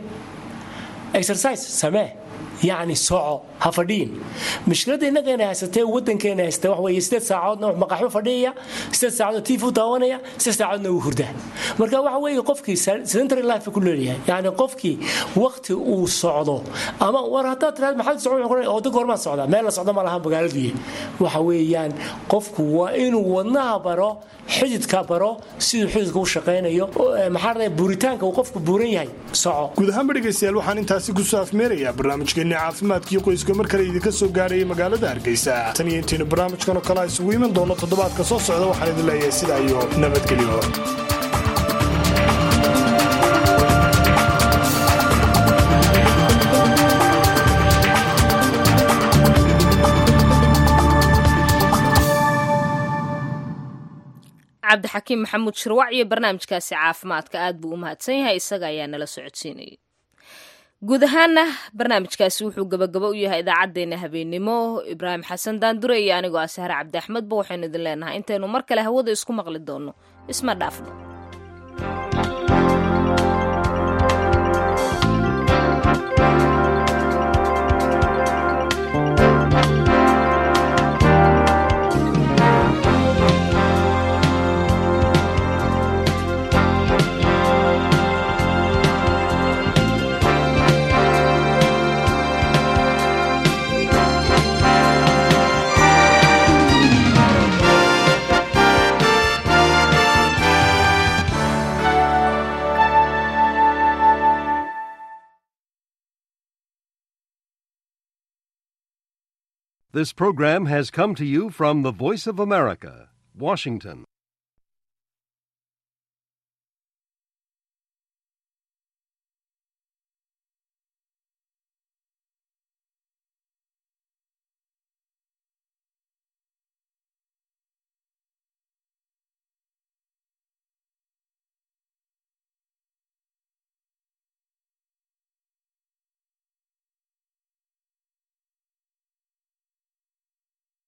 exercise samee yacni soco ha fadhiin mushkiladda innagayna haysatee waddankeena haysata wax weeye sideed saacoodna wax maqaxu fadhiyaya sideed saacoodna tiif u daawanaya sideed saacoodna uu hurdaa marka waxa weeye qofkii sedentary life ku leeyahay yacni qofkii waqti uu socdo ama war haddaad tiraad maxaad socon oo dadka hormaad socdaa meel la socdo ma laha magaaladuye waxa weeyaan qofku waa inuu wadnaha baro xididka baro siduu xididka u shaqaynayo maxaa dhahday buuritaanka uu qofku buuran yahay soco guud ahaanba dhegaystayaal waxaan intaasi kusoo afmeerayaa barnaamijkeenni caafimaadkii qoyska mar kale idinka soo gaarhayay magaalada hargeysa tan iyo intaynu barnaamijkan oo kale isugu iman doono toddobaadka soo socda waxaan idin leeyahay sidaa iyo nabadgelyo cabdixakiim maxamuud shirwac iyo barnaamijkaasi caafimaadka aad buu u mahadsan yahay isaga ayaa nala socodsiinayay guud ahaana barnaamijkaasi wuxuu gabagabo u yahay idaacaddeenna habeennimo ibraahim xasan daandure iyo anigoo ah sahre cabdi axmedba waxaynu idin leenahay intaynu mar kale hawada isku maqli doonno isma dhaafno This program has come to you from the Voice of America, Washington.